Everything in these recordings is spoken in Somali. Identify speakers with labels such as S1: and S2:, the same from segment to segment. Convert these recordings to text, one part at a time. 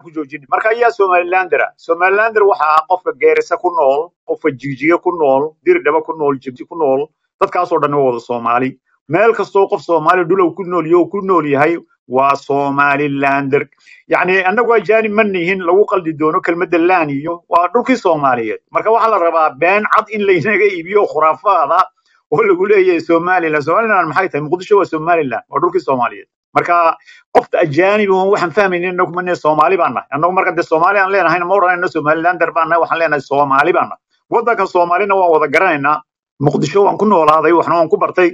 S1: ku joojini marka ayaa somalilandera somalilander waxa ah qofka geerisa ku nool qofka jigjiga ku nool dirdhaba ku nool jibti ku nool dadkaasoo dhan waa wada soomaali meel kastoo qof soomaali dhulow ku nool yaho ku nool yahay waa somalilander yacni annagu ajaanib ma nihin lagu qaldi doono kelmadda laan iyo waa dhulkii soomaaliyeed marka waxaa la rabaa been cad in laynaga iibiyo khuraafaada oo lagu leeyahay somaliland somaliland maxay tahay muqdisho waa somaliland waa dhulkii soomaaliyeed marka qofta ajaanib oo waxaan fahmaynin inagu mane soomaali baan nahay annagu marka dee soomaali aan leenahayna ma odhanayno somalilander baan nahay waxaan leenahay soomaali baan nahay waddanka soomaalina waan wada garanaynaa muqdisho waan ku noolaaday waxna waan ku bartay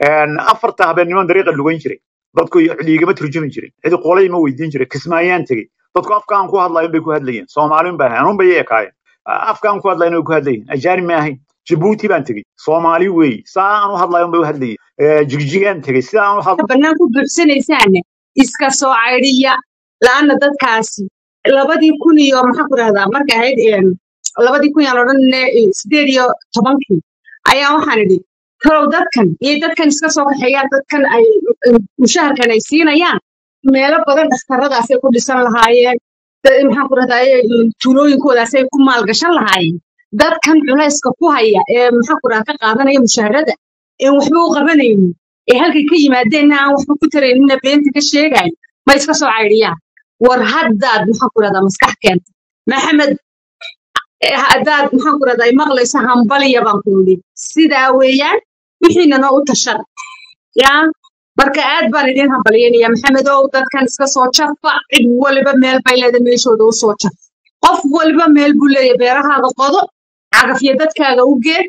S1: afarta habeenniman dariiqa lugan jiray dadku dhiigama turjumi jirin cidi qolay ma weydiin jiray kismaayaan tegey dadku afkaan ku hadlayo bay ku hadlayeen soomaaliun baa ahayn anun bay ekaayeen afkaan ku hadlayo way ku hadlayeen ajaanib ma ahayn jabuuti baan tegey soomaali weey saa aan u hadlayo bay u hadlayeen jigjigaan tegey sida aan u hadlo
S2: bannaan ku buuxsanaysaane iska soo caydhiya la'aana dadkaasi labadii kun iyo maxaan ku rahdaa markay ahayd em, labadii kun yaan odhanne sideed iyo tobankii ayaa waxaan idhi talow dadkan iyo dadkan iska soo kaxeeyaan dadkan ay em, mushaharkan ay siinayaan meelo badan dhakhtaradaasay ku dhisan lahaayeen da- maxaan ku rahdaa tuulooyinkoodaasay ku maalgashan lahaayeen dadkan culayska ku haya ee maxaan ku rahdaa ka qaadanaya mushaharada een waxba u qabanaynin ee halkay ka yimaadeenna aan waxba ku taraynina beenta ka sheegayo ma iska soo caydhiyaan war haddaad maxaan ku rahdaa maskax keenta maxamed eh, haddaad maxaan ku rahdaa maqlayso hambaliya baan ku yidhi sidaa weeyaan wixiina noo u tashada yaa marka aad baan idin hambalyanaya maxamedow dadkan iska soo jafa cid waliba meel bay leedahay meeshooda u soo jaf qof waliba meel buu leeyahay beerahaada qodo cagafyo dadkaaga u geed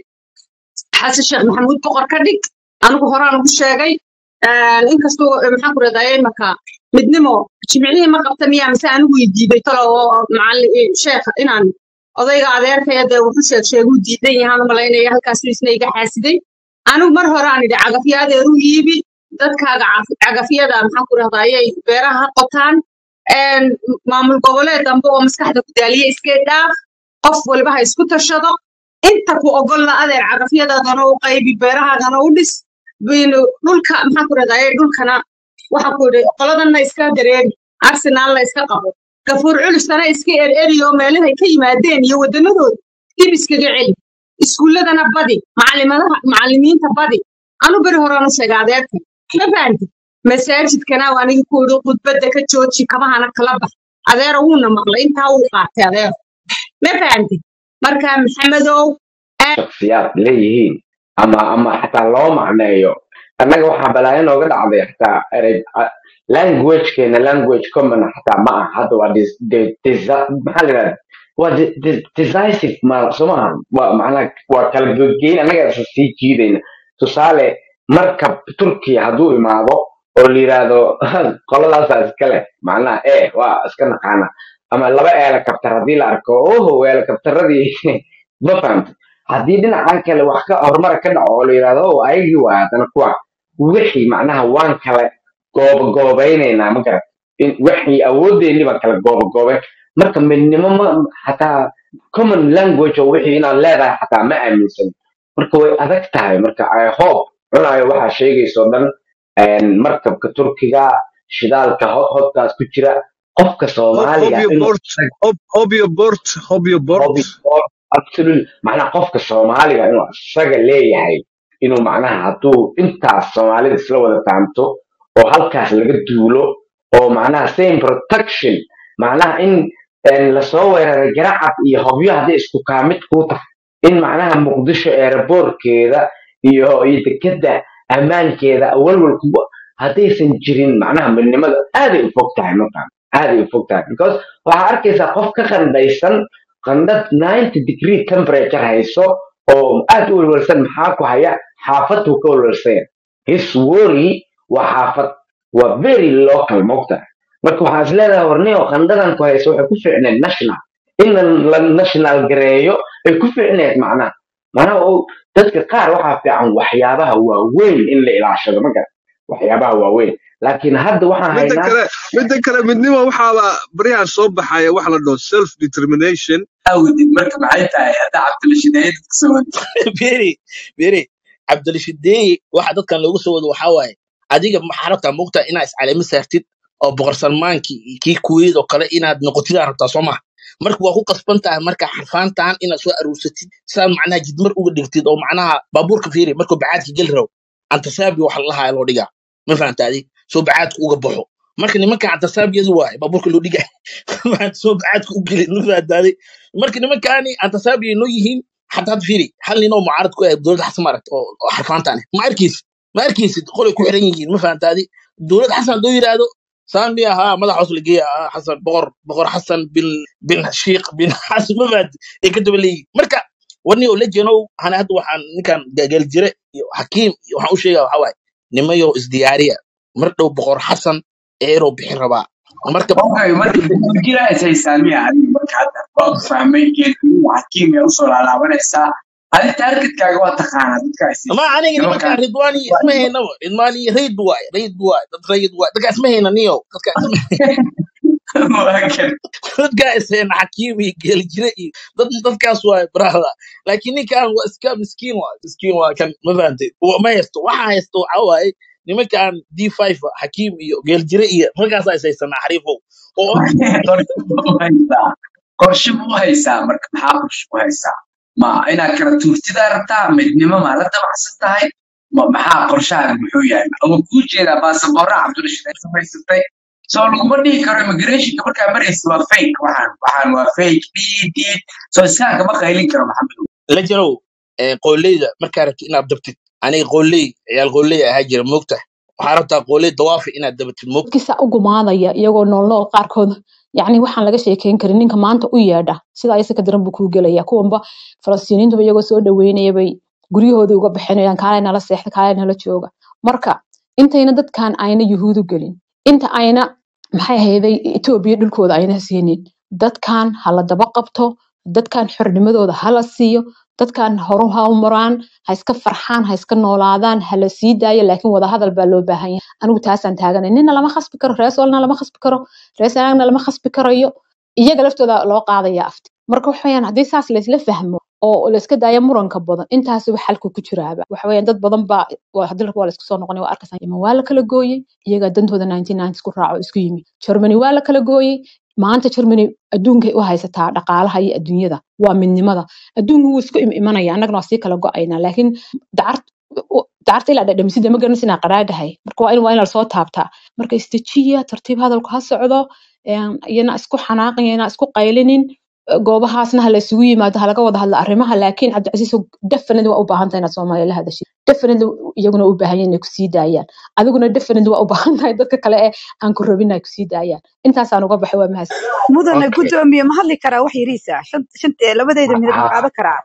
S2: xasan sheekh maxamuud boqor ka dhig anigu horaan ugu sheegay Een, inkastoo eh, maxaan ku rahdaa imaka midnimo jimcihii ma qabta miyaa mise anigu i diiday talo oo macalin eh, sheekha inaan odayga adeerkaya dee wuxu sheeg sheeguu diidan yahaan u malaynaya halkaasu isna iga xaasiday anigu mar hore aan idhi cagafyo adeer u iibi dadkaaga caf- cagafyada maxaan ku rahdaa ayay beeraha ha qotaan Een, maamul goboleed dambe oo maskaxda ku daaliya iska dhaaf qof walba ha isku tashado inta ku ogolla adeer cagafyadaadana u qaybi beerahaadana u dhis bin dhulka maxaan ku rahdaa dhulkana waxaan ku idhi qoladanna iska dareeri arsenaalna iska qabo gafuur culusana iska ereriyo meelahay ka yimaadeen iyo waddanadooda dib iskaga celi iskuulladana badi macalimadaha macalimiinta badi anu beri horaan u sheega adeerka ma fahanti masaajidkana waa anigi ku idhi khudbadda ka jooji kabahana kala bax adeera wuuna maqlay intaa wuu qaatay adeer ma fahanti marka maxamedow
S3: shakhsiyaad leeyihiin ama ama xataa loo macneeyo annaga waxaa balaayo nooga dhacday xataa erey a- languagekeena language common xataa ma aha hadda waa dis- de- desi- maxaa la yidhahda waa de- de- decisive ma soo maaha waa macnaa waa kala gogeyn annaga isa sii jiidayna tusaale markab turkiya hadduu imaado oo la yidhaahdo qoladaasaa iskale macnaha e waa iska naqaana ama laba eelakabtar haddii la arko oho eelakabtaradii ma fahamta haddii dhinacan kale wax ka horumar ka dhaco oo la yidhahdo o ayagii waa haddana kuwa wixii macnaha waan kala goobagoobaynaynaa ma garat in wixii awooddeennii baan kala goobagoobayn marka midnimo ma xataa common language oo wixii inaad leedahay xataa ma aaminsan marka way adag tahay marka i hope cunayo waxaa sheegayso dhan een, markabka turkiga shidaalka ho- hodkaas ku jira qofka
S4: Hob
S3: soomaaliga
S4: Hobyo
S3: inuu
S4: Bort, Hob Hobyo Bort, Hobyo Bort.
S3: hobby sport absolutely macnaha qofka soomaaliga inuu isaga leeyahay inuu macnaha hadduu intaas soomaalida isla wada fahamto oo halkaas laga duulo oo macnaha same protection macnaha in een, lasoo weeraray garacad iyo hobyo haddii isku kaamid kuu tahay in macnaha muqdisho eeraboorkeeda iyo iyo dekeda ammaankeeda walwal kugu haddaysan jirin macnaha midnimada aaday u fog tahay markaan aaday u fog tahay because waxaa arkaysaa qof ka qandhaysan qandhad 90 degree temperature hayso oo aad u walwalsan maxaa ku haya xaafaduu ka walwalsanya his worry waa xaafad waa very local mogta marka waxaa is leedahay warniyo qandhadan ku hayso waxay ku fiicneed national in la national gareeyo ay ku fiicneed macnaha macnaha oo dadka qaar waxaa fiican waxyaabaha waaweyn in la ilaashado ma garan waxyaabaha waaweyn laakiin hadda waxaan
S4: Midda
S3: haynaa
S4: kale, midda kale midnimo waxaaba baryahan soo baxaya wax la dhaho self determination.
S5: awgeed marka maxay tahay hadda cabdilashideeye dadka soo wadi
S6: beri beri cabdilashideeye waxa dadkan loogu soo wado waxaa waaye adiga maxaa rabtaa moogtaa inaa iscalamo saartid
S7: oo boqor salmaankii iyo kii kuweyt oo kale inaad noqotidaan rabtaa soo maha marka waa ku qasban tahay marka xarfaantan inaad soo aruursatid sidaad macnaha jidmar uga dhigtid oo macnaha baabuurka fiiri markuu bacaadka geli rabo antasaabi waxa lahaa loo dhigaa ma fahamtaadi soo bacaadka uga baxo marka nimanka antasaabiyadu waaye baabuurka loo dhigaa soo bacaadka u gelin ma fahamtaadi marka nimankaani antasaabiya noo yihiin حتى هذا فيري هل نوع معارض كويس دولة حسن مرت أو حرفان تاني ما أركيس ما أركيس قولي كل حرين ما فهمت هذه دولة حسن دوي هذا سامي ها ماذا حصل لقيا حسن بغر بغر حسن بن بن شيق بن حسن ما بعد يكتب لي مركا وني ولا جنو أنا هذا وحن كان قال جري حكيم وحن شيء حواي نميو ازديارية مرتو بغر حسن إيرو بحربا مركب
S5: okay marka jira isay saamiya adiga marka hadda waa fahmay geedkii xakiim ee usoo laalaabanaysaa adi taargetkaaga waa taqaanaa dadka isay
S7: ما أنا قلت
S5: nimankan
S7: لك رضواني اسمه هنا رضواني ريد واي ريد واي ريد واي دك اسمه هنا نيو دك اسمه
S5: waa kan
S7: dadka iseen xakiimi geli jiray iyo dad dadkaas waa brahda laakiin ninkan waa iska miskiin waa miskiin waa kan ma fahantay Wa- ma haysto waxa haysto waxa waaye nimankan d5 xakiim iyo geel jire iyo raggaasa is haysanaa xariifow oo
S5: qorshe buu haysaa qorshe buu haysaa marka maxaa qorshe u haysaa ma inaad kala tuurtidaa rabtaa midnimo maa la dabacsan tahay ma maxaa qorshahaaga muxuu yahay ama kuu jeedaa baasaboorra cabdirashiid samaysatay soo laguma dhihi karo immigrationka markaa maraysa waa fake waxaan waxaan waa fake dhiid dhiid soo iskaan kama qaylin karo maxamedow
S7: la jarow ee, qooleyda markaa rabtid inaad dabtid aniga qooley ciyaal qooley ahaa jira moogta waxaa rabtaa qooley dawaafi inaad dabatid moogta
S8: dadkiisa u gumaadaya iyagoo noolnool qaarkood yacni waxaan laga sheekeyn karin ninka maanta u yeedha sida isaka daran buu kuu gelaya kuwanba falastiiniintuba iyagoo soo dhaweynaya bay guryahoodii uga bixinayaan kaalay nala seexda kaalay nala jooga marka intayna dadkan ayna yuhuudu gelin inta ayna maxay ahayday etoobiya dhulkooda ayna siinin dadkan ha la daba qabto dadkan xornimadooda ha la siiyo dadkan horu ha u maraan ha iska farxaan ha iska noolaadaan ha la sii daayo laakiin wadahadal baa loo baahan yahay anigu taasaan taaganay nina lama khasbi karo rees walna lama khasbi karo rees anaagna lama khasbi karayo iyaga laftooda loo qaadaya afti marka waxa weyaan haddii saas laysla fahmo oo layska daayo muranka badan intaasiba xalku ku jiraaba waxa weyaan dad badan baa waa hadii waa laisku soo noqonay waa arkaysaa yemen waa la kala gooyey iyagaa dantooda 1990 ku raaco isku yimi germany waa la kala gooyey maanta germany adduunkay u haysataa dhaqaalaha iyo adduunyada waa midnimada adduunku wuu isku im imanaya annagana waa sii kala go'aynaa laakiin dacart dacarta ilaa dhadhamisida ma garanaysa inaa qaraadhahay marka waa in waa in lasoo taabtaa marka istajiya tartiib hadalku ha socdo een, iyana isku xanaaqin iyana isku qaylinin goobahaasna ha la isugu yimaado ha laga wada hadla arrimaha laakiin cabdicasiis definitely waa u baahan tahay inaad soomaaliya la hadashid definitely iyaguna u baahan yihiin inay kusii daayaan adiguna definitely waa u baahan tahay dadka kale ee aan ku rabin ay kusii daayaan intaasaan uga baxay waa mahadsan
S9: mudane
S3: okay
S9: gudoomiye ma hadli karaa wax yariisa shan shan eh, labadeeda minid ma
S3: ha
S9: qaadan karaa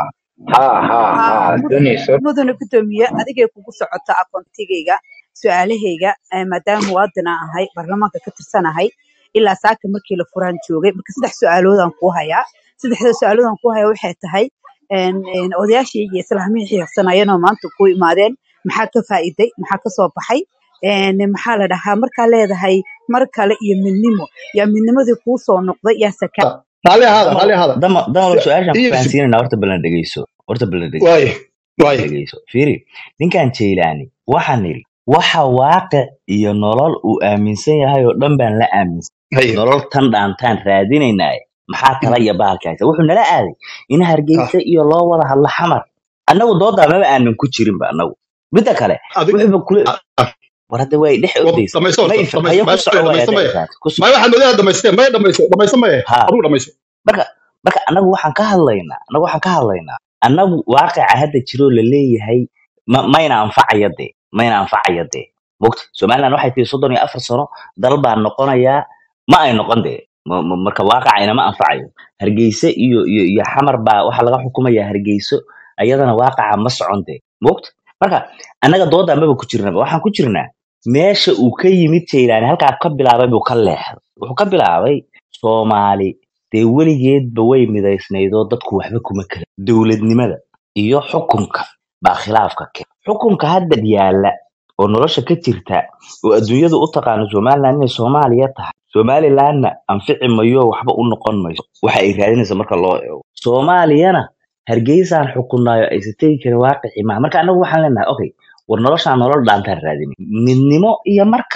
S3: ha ha
S9: haa
S3: ha
S9: mud-
S3: doonayso
S9: mudane gudoomiye adigay kugu socota aqoontigayga su-aalahayga eh, maadaama muwaadin aan ahay baarlamaanka ka tirsanahay ilaa saaka markii la furaan joogay marka saddex su-aaloodaan kuu hayaa saddexda su-aaloodaan kuu hayaa waxay tahay een, een, odayaashii iyo islaamihii xiiqsanayeenoo maanta ku imaadeen maxaa ka faa'iiday maxaa ka soo baxay een, maxaa la dhahaa markaa leedahay mar kale iyo midnimo yaa midnimadii kuu soo noqday yaa saka
S4: raalli ahaada
S10: dama
S4: raalli ahaada
S10: dama dama
S4: Su-
S10: su-aashaan ku
S4: iyo su-
S10: fahansiinayna horta balan dhegeyso horta balan dhegeyso
S4: waaye waaye
S10: dhegeyso fiiri ninkan jaylaani waxaan nidhi waxa waaqic iyo nolol uu aaminsan yahay oo dhan baan la aaminsan
S4: haye
S10: nolol tan dhaantaan raadinaynaaye maxaa kala iyo bahalka haysa wuxuu nala aaday in
S4: ah
S10: hargeysa iyo loo wada hadlo xamar annagu doodaa maba aanan ku jirinba annagu midda kale
S4: adig
S10: wuxuuba kule
S4: ah, ah,
S10: war hadda way dhex
S4: wad
S10: ordaysa
S4: dhamayso
S10: ma
S4: horta
S10: ifan
S4: dhamayso
S10: haya ku
S4: maya
S10: soco waay
S4: dhamayso
S10: hadda
S4: maya
S10: intaas ku soco
S4: maya waxaan odayaa dhamaysteen maya dhamayso dhamayso maya
S10: ha
S4: aduu dhamayso
S10: marka marka annagu waxaan ka hadlaynaa annagu waxaan ka hadlaynaa annagu waaqica hadda jiroo la leeyahay ma, mayna anfacaya dee mayna anfacaya dee mogta somaliland waxay tihi soddon iyo afar sano dal baan noqonayaa ma ay noqon dee Ma- ma- marka waaqicayna ma anfacayo hargeysa iyo iyo iyo xamar baa waxaa laga xukumayaa hargeyso ayadana waaqaca ma socon dee mogta marka annaga doodaa maba ku jirnaba waxaan ku jirnaa meesha uu ka yimid jaylaani halkaa ka bilaabay buu ka leexday wuxuu ka bilaabay soomaali dee weligeedba way midaysnaydoo dadku waxba kuma kala dowladnimada iyo xukunka baa khilaafka keen xukunka hadda yaalla oo nolosha ka jirta oo adduunyadu u taqaano somaliland inay soomaaliya tahay somalilandna anfici mayo waxba u noqon mayso waxa ay raadinaysa marka loo eego soomaaliyana hargeysaan xukunnaayo aysan tegi karin waaqicii maaha marka annagu waxaan leenahay okay war noloshaan nolol dhaantaan raadinay midnimo iyo mar kale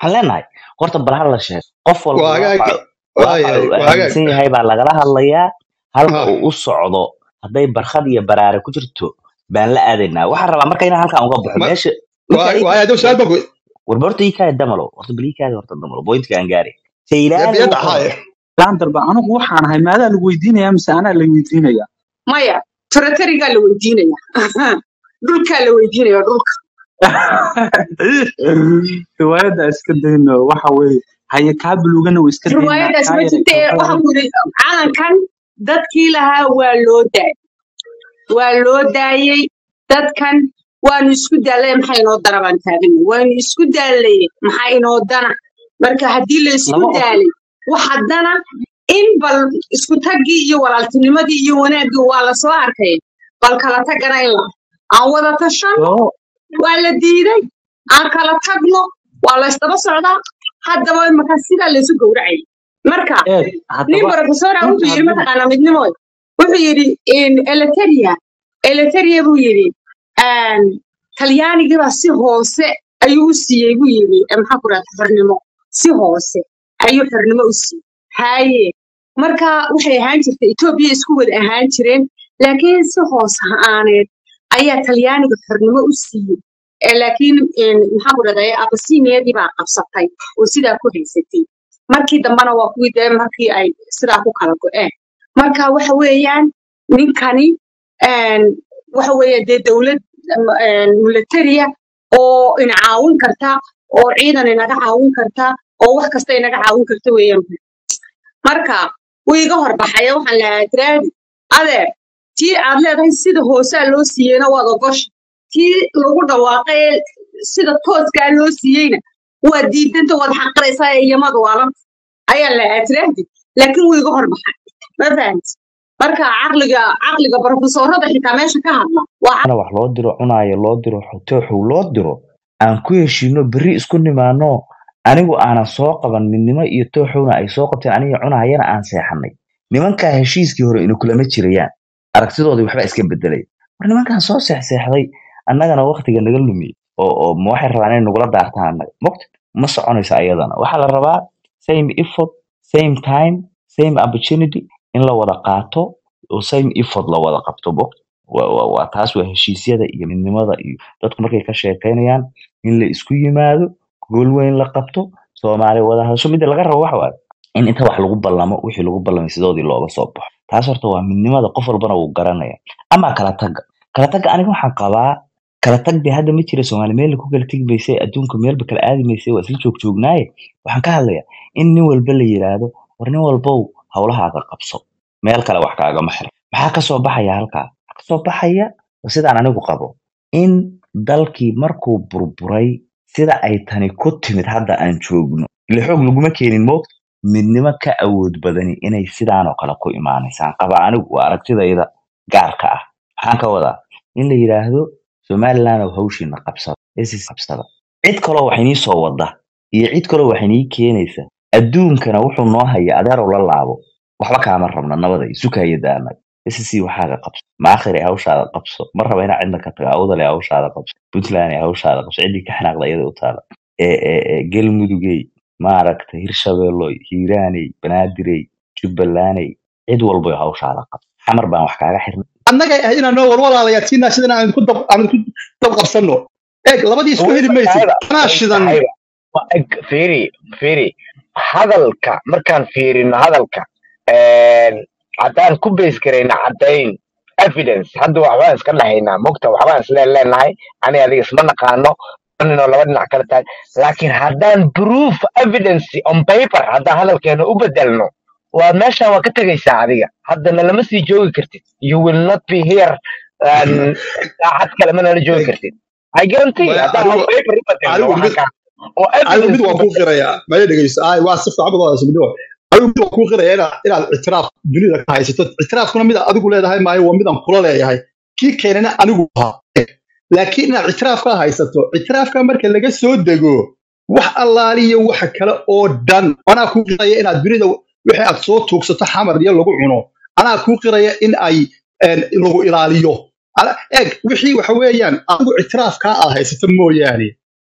S10: waxaan leenahay horta bal ha la sheego qof walba
S11: waa hagaag
S10: waaqa waaqa
S11: waayahay
S10: uu
S11: waa hagaag
S10: aaminsan yahay baa lagala hadlayaa halka
S11: ha
S10: uu u socdo hadday barkhad iyo baraare ku jirto baan la aadaynaa waxaan rabaa marka inaan halkan uga baxo
S11: ma
S10: meesha ninka
S11: waa
S10: ii
S11: waaya hadduu su-aal baan ku
S10: warba horta ii kaada damalo horta bal ii kaada horta damalo bointka aan gaari
S11: dee
S10: saylaani
S11: biyadda
S10: wuxuu
S11: haaye
S12: laandarba anigu waxaan ahay maadaa lagu weydiinayaa mise anaa la weydiinaya
S2: maya turaterigaa la weydiinaya dhulkaa la weydiinaya dhulka
S12: riwaayadda iska dayno waxa weeye haye kaa bulugana way iska daynaa
S2: riwaayadaas
S12: kaa
S2: ma
S12: yaray
S2: jirte
S12: kooxdaada
S2: waxaan ku yidhi calankan dadkii lahaa waa loo daayay waa loo daayey dadkan waanu isku daalay maxaa inoo dana baan taagan waanu isku daalay maxaa inoo dana marka haddii la isku
S12: lama og
S2: daalay wax haddana in bal isku taggii iyo walaaltinimadii iyo wanaaggii waa la soo arkay bal kala tagana in la aan wada tashanno
S12: oo
S2: waa la diiday aan kala tagno waa la isdaba socdaa haddaba markaa sidaa laysu gowracay marka
S12: eeg
S2: nin
S12: haddaba
S2: profesora
S12: inta
S2: wuxuu yidhi
S12: haddaba
S2: mataqaanaa midnimooy wuxuu yidhi eleteria eleteria buu yidhi een, talyaanigii baa si hoose ayuu u siiyey buu yidhi eh, maxaa ku rahda xornimo si hoose ayuu xornimo u siiyey haye marka waxay ahaan jirtay etoobiya isku wada ahaan jireen laakiin si hoos aaneed ayaa talyaaniga xornimo u siiyey Eh, laakiin een, maxaa ku rahda abasiniyadii baa qabsatay oo sidaa ku haysatay markii dambena waa kuwii dee markii ay sidaa ku kala go'een marka waxa weeyaan ninkani een, waxa weeye dee dowlad militaria oo ina caawin karta oo ciidan inaga caawin karta oo wax kasta inaga caawin karta weeyaan marka wuu iga horbaxaya waxaan lahaa tiraadi adeer tii aad leedahay sida hoosaa loo siiyeyna waad ogosha tii lagu dhawaaqay ee sida tooskaa loo siiyeyna waad diidanta waad xaqiraysaa ee iyamada waalan ayaa lahaa tiraadi laakiin wuu iga horbaxay ma fahamti marka caqliga caqliga barofesoorada xitaa meesha ka hadla waa
S10: ana wax loo diro cunaayo loo diro xotooxow loo diro aan ku heshiino berri isku nimaano anigu aanan soo qaban midnimo iyo tooxowna ay soo qabteen aniga cunahayana aan seexanay nimankaa heshiiskii hore inu kulama jirayaan aragtidoodii waxba iska bedelay war nimankaan soo seexseexday annagana waktiga naga lumiyey oo oo ma waxay rabaan inay nagula daartaan annaga mogta ma soconayso ayadana waxaa la rabaa same effort same time same opportunity in la wada qaato oo same effort la wada qabto mogta waa waa- waa taas waa heshiisyada iyo midnimada iyo dadku markay ka sheekeynayaan in la isku yimaado gool weyn la qabto soomaali wada hadasho midda laga rabo waxa waaye in inta wax lagu ballamo wixii lagu ballamay sidoodii looga soo baxo taas horta waa midnimada qof walbana wuu garanaya ama kala tagga kala tagga aniga waxaan qabaa kala tag dee hadda ma jira soomaali meel ku kala tegi maysay adduunka meelba kala aadi maysay waa isla joogjoognaaye waxaan ka hadlayaa in nin walba la yiraahdo war nin walbow hawlahaaga qabso meel kale wax kaagama xiran maxaa kasoo baxaya halkaa waxaa kasoo baxaya oo sidaan anigu qabo in dalkii markuu burburay sida ay tani ku timid hadda aan joogno ile xoog laguma keenin moogta midnimo ka awood badani inay sidaanoo kale ku imaanaysaan qaba anigu waa aragtidayda gaarka ah maxaan ka wadaa in la yidhaahdo somaliland oo hawshiina qabsada isis qabsada cid kaloo wax inii soo wada iyo cid kaloo wax inii keenaysa adduunkana wuxuu noo haya adeerow la laabo waxba kaama rabna nabada isukaya daanag isis waxaaga qabso maakhir ee hawshaada qabso ma raba inaa cidna ka tago awdal ee hawshaada qabso puntland ee hawshaada qabso ciddii ka xanaaqda iyada u taala ee ee ee galmudugey maaragta hirshabeeloy hiiraaney banaadirey jubbalandey cid walba hawshaada qabso xamar baan wax kaaga xirnay
S11: annagay ahayd inaan noo warwalaalayaa tiinaa sidan aan ku dab aan ku dab qabsanno eeg labadii isku
S3: way
S11: heli maysid
S3: tahayba
S11: anaa
S3: way
S11: shidan
S3: tahayba Ma- eg- fiiri fiiri hadalka markaan fiirino hadalka een, haddaan ku base garayna caddayn evidence hadda waxbaan iska dhahaynaa mogta waxbaan isleen leenahay ani adiga isma naqaano ninoo laba dhinac kala tahay laakiin haddaan proof evidence on paper haddaan hadalkeena u bedelno waa meeshaan waa ka tegaysaa adiga haddana lama sii joogi kartid you will not be here um, saacad kale ma nala joogi
S11: eeg
S3: kartid I guarantee
S11: maya
S3: haddaan on
S11: anigu
S3: paper u bedelno
S11: anigu
S3: waxaan
S11: mid
S3: ka oo
S11: anigu
S3: evidence
S11: mid
S3: u
S11: waan kuu
S3: bedelno
S11: qirayaa maya dhegeyso ay waa si fiican baad wadaasa midnimo anigu mid waan kuu qirayaa inaad inaad ictiraaf dunida ka haysato ictiraafkuna mid adigu leedahay maayo waa midaan kula leeyahay kii keenana anigu ahaa laakiin inaad ictiraaf ka haysato ictiraafka marka laga soo dego wax allaaliyo waxa kale oo dhan anaa kuu qiraya inaad dunida wixii aad soo tuugsato xamar iyo lagu cuno anaa kuu qiraya in ay een, lagu ilaaliyo Ana- eeg wixii waxa weeyaan adigu ictiraafkaa aad haysato mooyaane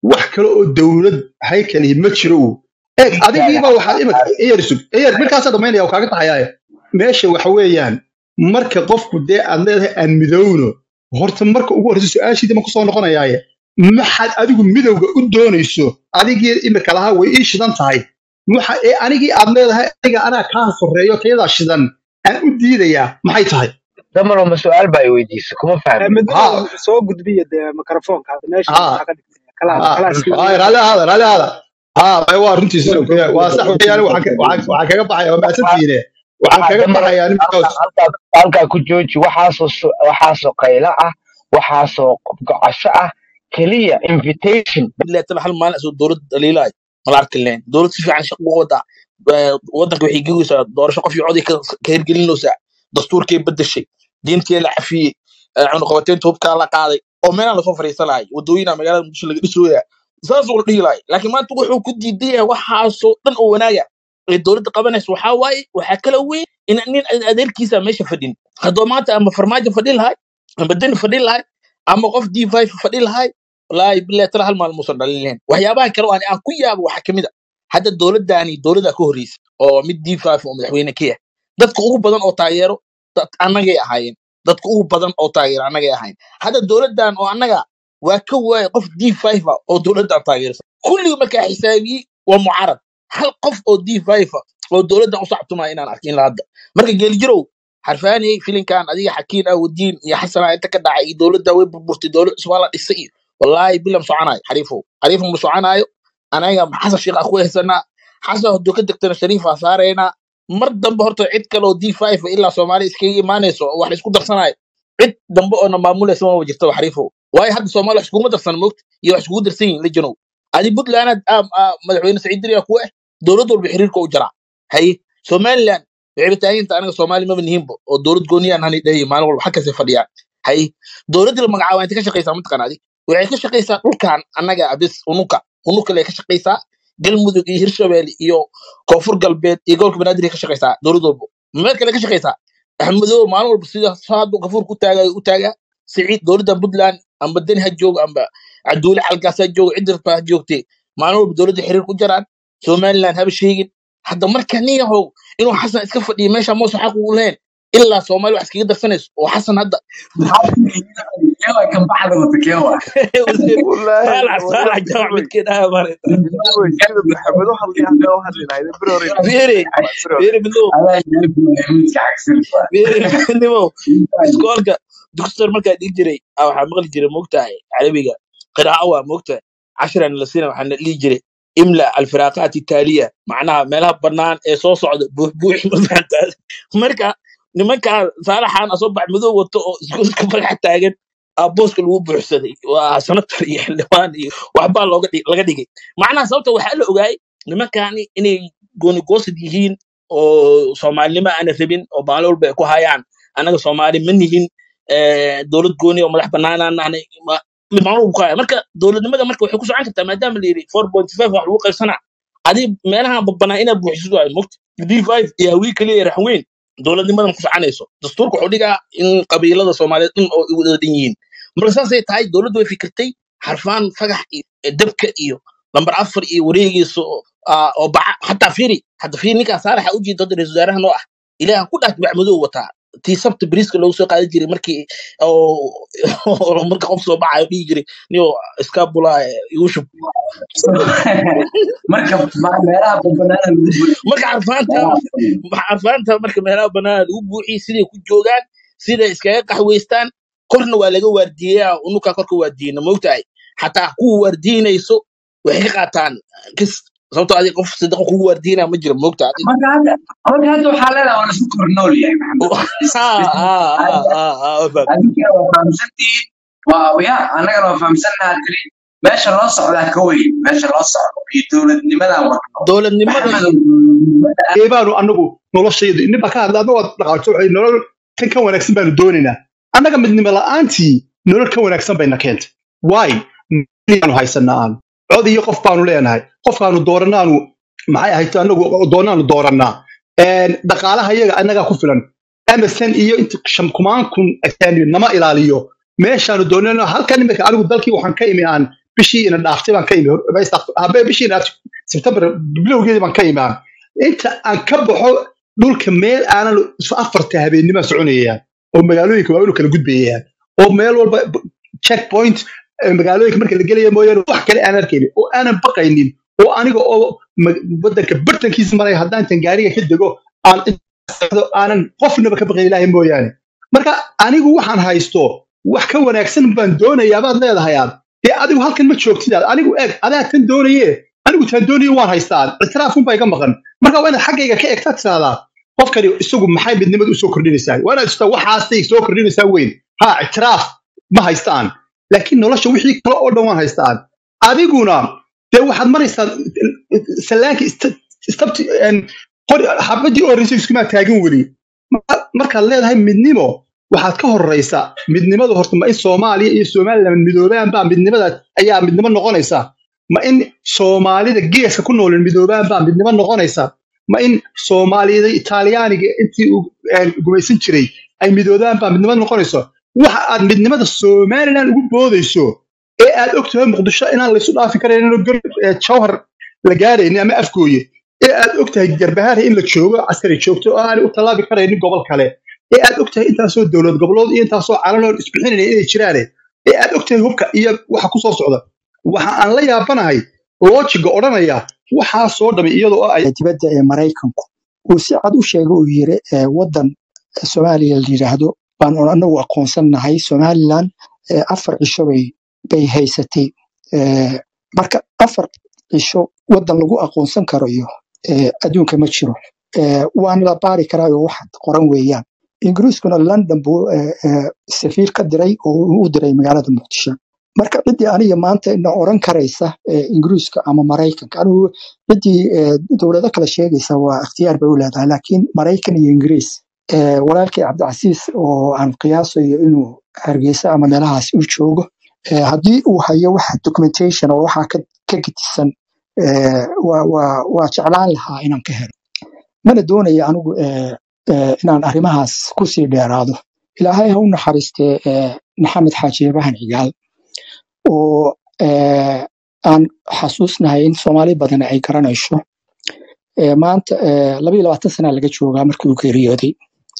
S11: wax kale oo dowlad haykali ma jiro uu eeg
S3: dhiigkaaga
S11: adigiiba waxaad imika eyar sug eyar markaasa dhamaynaya kaaga taxayaaya meesha waxa weeyaan marka qofku dee aad leedahay aan midowno horta marka ugu horreysa su-aashiida ma kusoo noqonayaaye maxaad adigu midowga u doonayso adigii imika lahaa way ii shidan tahay waxa ee anigii aad leedahay aniga anaa kaa horeeyo kayadaa shidan aan u diidayaa maxay tahay
S3: damaro ma su-aal baa i weydiisay kuma fahmin
S13: midnimo
S11: ha
S13: soo gudbiya dee mikrofoonka hadda meesha
S11: ha
S13: waxaa ka dhigtay kalaas
S11: ha
S13: kalaas
S11: ha raalli ahaada raalli ahaada ha may waa runtiisa waa sax weeyaan waxaan ka- waxaan waxaan kaga baxaya waa mahadsantihiine waxaan
S3: waxaa
S11: kaga
S3: damaro
S11: baxayaa
S3: halkaa
S11: ninkaas
S3: halkaa halkaa ku jooji waxaasoo su- waxaasoo qaylo ah waxaasoo gocasho ah keliya invitation
S7: ilaa tala hal maalin asoo dowlad dhaliilay mala arki lahayn dowlad si fiican shaqo uga wadaa Eh, wadanka waxay gegeysaa doorasho qof iyo coday ka ka hirgelinaysaa dastuurkay bedeshay diintii la cafiyey eh, cunaqabateynta hubkaa la qaaday oo meelaan lasoo fariisanayo wadooyina magaalada muqdisho laga dhisooya saasuu la dhihi lahay laakiin maanta wuxuu ku diidan yahay waxaasoo dhan oo wanaaga ee dowladda qabanaysa waxaa waaye waxaa kala weyn in nin adeerkiisa meesha fadhin haddoo maanta ama farmaajo fadhi lahay ama deni fadhi lahay ama qof d five fadhi lahay wallaahi billahi tala hal maalin muusan dhalin lahayn waxyaabaha kale oo aan aan ku yaabo waxaa kamid a hadda dowladdaani dowladda ka horreysa oo mid d five oo madaxweyne ka yahay dadka ugu badan oo taageero dad annagay ahaayeen dadka ugu badan oo taageero annagay ahaayeen hadda dowladdan oo annaga waa ka waaya qof d five a oo dowladdan taageersan kulliga markaa xisaabiyey waa mucaarad hal qof oo d five a oo dowladdan u sacbtumaya inaan arkin la hadda marka geelijirow xarfaaniyey filinkan adiga xakiin ah wadiin iyo xasana inta ka dhacay iyo dowladda way burburtay dowlad cusub waa la dhisay iyo wallaahi bilam soconayo xariifow xariifo ma soconaayo anaga xasan sheekh ah ku haysanaa xasan hadduu ka degtana shariifaa saaraynaa mar dambe horta cid kale oo d five ilaa soomaaliya iskaga imaanayso oo wax la isku darsanayo cid dambe oo na maamulaysa maba jirtaba xariifow waayo hadda soomaaliya wax iskuguma darsan moogta iyo wax iskugu darsan yihin lejanow adi puntland madaxweyne saciid diriya ku ah dowlad walba xiriirka u jaraa haye somaliland waxayba taaginta anaga soomaali maba nihinba oo dowlad gooniyaan hani dhahay maalin walba xagkasay fadhiyaan haye dowladdii la magacaaba intay ka shaqaysaa mataqaan adi waxay ka shaqaysaa dhulkan annaga abis unuka unukale ka shaqaysaa galmudug iyo hirshabelle iyo koonfur galbeed iyo gobolka banaadir ka shaqaysaa dowlad walba meel kale ka shaqaysaa axmedoobe maalin walba sida saadu gafuur ku taagayo u taagaa siciid dowladdan puntland amba deni ha joogo amba caduule xalkaas ha joogo cid rabta ha joogtee maalin walba dowladda xiriir ku jaraan somaliland haba sheegin hadda marka nin yahow inuu xasan iska fadhiyo meesha moos xaq ugu lahayn ilaa soomaali wax iskaga darsanayso oo xasan hadda
S5: kewa kan baxda wata kewa
S7: wasiir
S6: والله
S7: saalax
S6: والله
S7: saalax jamac
S6: بدوي
S7: midkeed aha maarayta
S6: بدوي كذا محمد وحد لي هذا واحد لي هذا بروري
S7: fiiri
S6: بروري
S7: fiiri midnimo
S5: adaa midka cagsan
S7: fiiri midnimo iskoolka dugsitar markaa dhigi jiray ah, waxaa maqli jiray moogtahay carabiga qiraa'a waa moogtahay cashiran la siina waxaa dhihi jiray imla alfiraaqaat itaaliya macnaha meelaha bannaan ee soo socda buuxbuuxi mafahantaa marka nimankaa saalaxaan asoo bac madow wato oo iskuulka faraxa taagan aa booska lagu buuxsaday waa sanatar iyo xildhibaan iyo waxbaa looga dhig- laga dhigay macnaha sababta waxaa la ogaayay nimankaani inay goonigoosad yihiin oo soomaalinimo aana rabin oo maalin walba ay ku hayaan annaga soomaali ma nihin eh, dowlad gooni oo madax banaanaan nahnay ma- mid maalin walba ku haya marka dowladnimada marka waxay ku socon kartaa maadaama la yidhi four point five wax lagu qaybsanaa adi meelaha babbanaa inaad buuxisid waayo mogta d five iyo hawii keliya iyo raxweyn dowladnimada ma ku soconayso dastuurka wuxuu dhigaa in qabiilada soomaaliyeed dhan oo ay wada dhan yihiin marka saasay tahay dowladdu way fikirtay xarfaan fagax iyo eh, dabka iyo lambar afar iyo wareegiisa oo ah, oo baca hataa fiiri hadda fiiri ninkaa saalaxa u jeeda hadda ra-iisul wasaaraha noo ah ilaahan ku dhaas bac madow wataa tii sabta bariiska loogu soo qaadan jiray markii oo oo marka qof soo baxayo dhihi jiray niyo iskaabula igu shub
S5: marka ma- meelaha bambanaana lagu buri
S7: marka carfaanta
S5: meelaha
S7: carfaanta marka meelaha banaana lagu buuxiye siday ku joogaan siday iskaga qaxweystaan korna waa laga waardiyeyaa unukaa korka waardiyeyna moogtahay xataa kuwa waardiinayso waxay ka qaataan kis sababtoo adi qof sadaqa kugu waardiinaya ma jiro moogta adi
S5: marka hadda marka hadda waxaa leedahay waa laisku kor nool yahay maxamed Is-
S7: ha
S5: is-
S7: ha ha
S5: adiga
S7: ha ha waa fahmay
S5: adiga waa fahamsantihiin waa ya annagana waa fahamsannaha tiri meesha loo socdaa ka weyn meesha loo socdo iyo dowladnimadan wadno
S7: dowladnimada
S5: maxamedow
S7: iyo
S5: dowladnimada
S11: ee baanu anagu noloshayda inniba ka hadla adna waad dhaqaato waxay nolol kan ka wanaagsan baanu doonaynaa annaga midnimo la'aantii nolol ka wanaagsan bayna keentay waay aanu haysanaa aanu cod iyo qof baanu leenahay qofkaanu dooranaanu maxay ahayd anagu doonaanu doorannaa Een, dhaqaalaha iyaga annagaa ku filan emerson iyo inta shan kumaan kun ajaanib nama ilaaliyo meeshaanu doonano halkan imika anigu dalkii waxaan ka imi aan bishii ina dhaaftay baan ka imi hor- ma istaaf- habe bishii ina dhaaftay sebtembar bilowgeedii baan ka imaan inta aan ka baxo dhulka meel aanan isu afarta habeennima soconayaan oo magaalooyinka waaweyn u kala gudbayaan oo meel walba checkpoint eh, magaalooyinka marka la gelaya mooyaane wax kale aan arkaynin oo aanan baqaynin oo aniga oo ma- wadanka bartankiisa maraya haddaan tan gaariga ka dego aan intaado aanan qofnaba ka baqayn ilaahay mooyaane marka anigu waxaan haysto wax ka wanaagsan baan doonayaa baad leedahay aad dee adigu halkan ma joogtid aad anigu eeg adaa tan doonaye anigu taan doonaye waan haystaa ictiraafun iga maqan marka waa inaad xaggayga ka egtaa tiraahdaa qofkani isagu maxay midnimada usoo kordhinaysaa waa inaad istaa waxaasay soo kordhinaysaa weyn ha ictiraaf ma haystaan laakiin nolosha wixii kale oo dhan waan haystaan adiguna dee waxaad maraysaa salaankii istabti qori xabadii oo horreysay iskumaa taagin weli Marka- markaad leedahay midnimo waxaad ka horeysa midnimadu horta ma in soomaaliya iyo somaliland midoobaan baa midnimada ayaa midnimo noqonaysa ma in soomaalida geeska ku nool midoobaan baa midnimo noqonaysa ma in soomaaliyada itaaliyaaniga intii uu een, gumaysan jiray ay midoobaan baa midnimo noqonayso waxa aad midnimada somaliland ugu boodayso ee aad ogtahay muqdisho inaan laysu dhaafi karaynin oo gar- ee jawhar la gaaraynin ama afgooye ee aad ogtahay garbahaari in la joogo askari joogto oo aanay u tallaabi karaynin gobol kale ee aad ogtahay intaasoo dowlad goboleed iyo intaasoo calanood isbixinaya inay jiraane ee aad ogtahay hubka iyo waxa ku soo socda waxa aan la yaabanahay loojiga odhanaya waxaa soo dhamay iyadoo ay
S14: dibadda ee maraykanku uu si cad u sheegay uu yiri eh, wadan soomaaliya la yidhaahdo baan anagu aqoonsannahay somalilan eh, afar cisho bay bay haysatay Eh, marka afar cisho wadan lagu aqoonsan karo iyo eh, adduunka ma jiro Eh, waana la baari karaa oo wax qoran weeyaan ingiriiskuna london buu eh, eh, safiir ka diray oo uu u diray magaalada muqdisho marka ciddii aniga maanta ina oran karaysa eh, ingiriiska ama maraykanka anigu ciddii eh, dowlado kale sheegaysa waa ikhtiyaar bay u leedahay laakiin maraykan iyo ingiriis eh, walaalkii cabdicasiis oo aan qiyaasayo inuu hargeysa ama meelahaas u joogo eh, haddii uu hayo wax documentation oo waxaa ka ka gedisan eh, waa waa- waa jeclaan lahaa inaan ka helo mana doonayo anigu eh, eh, inaan arrimahaas kusii dheeraado ilaahay ha u naxariistee eh, maxamed xaaji ibrahin cigaal oo eh, aan xasuusnahay in soomaali badan ay garanayso Eh, maanta eh, laba iyo labaatan sana laga joogaa markii uu geeriyooday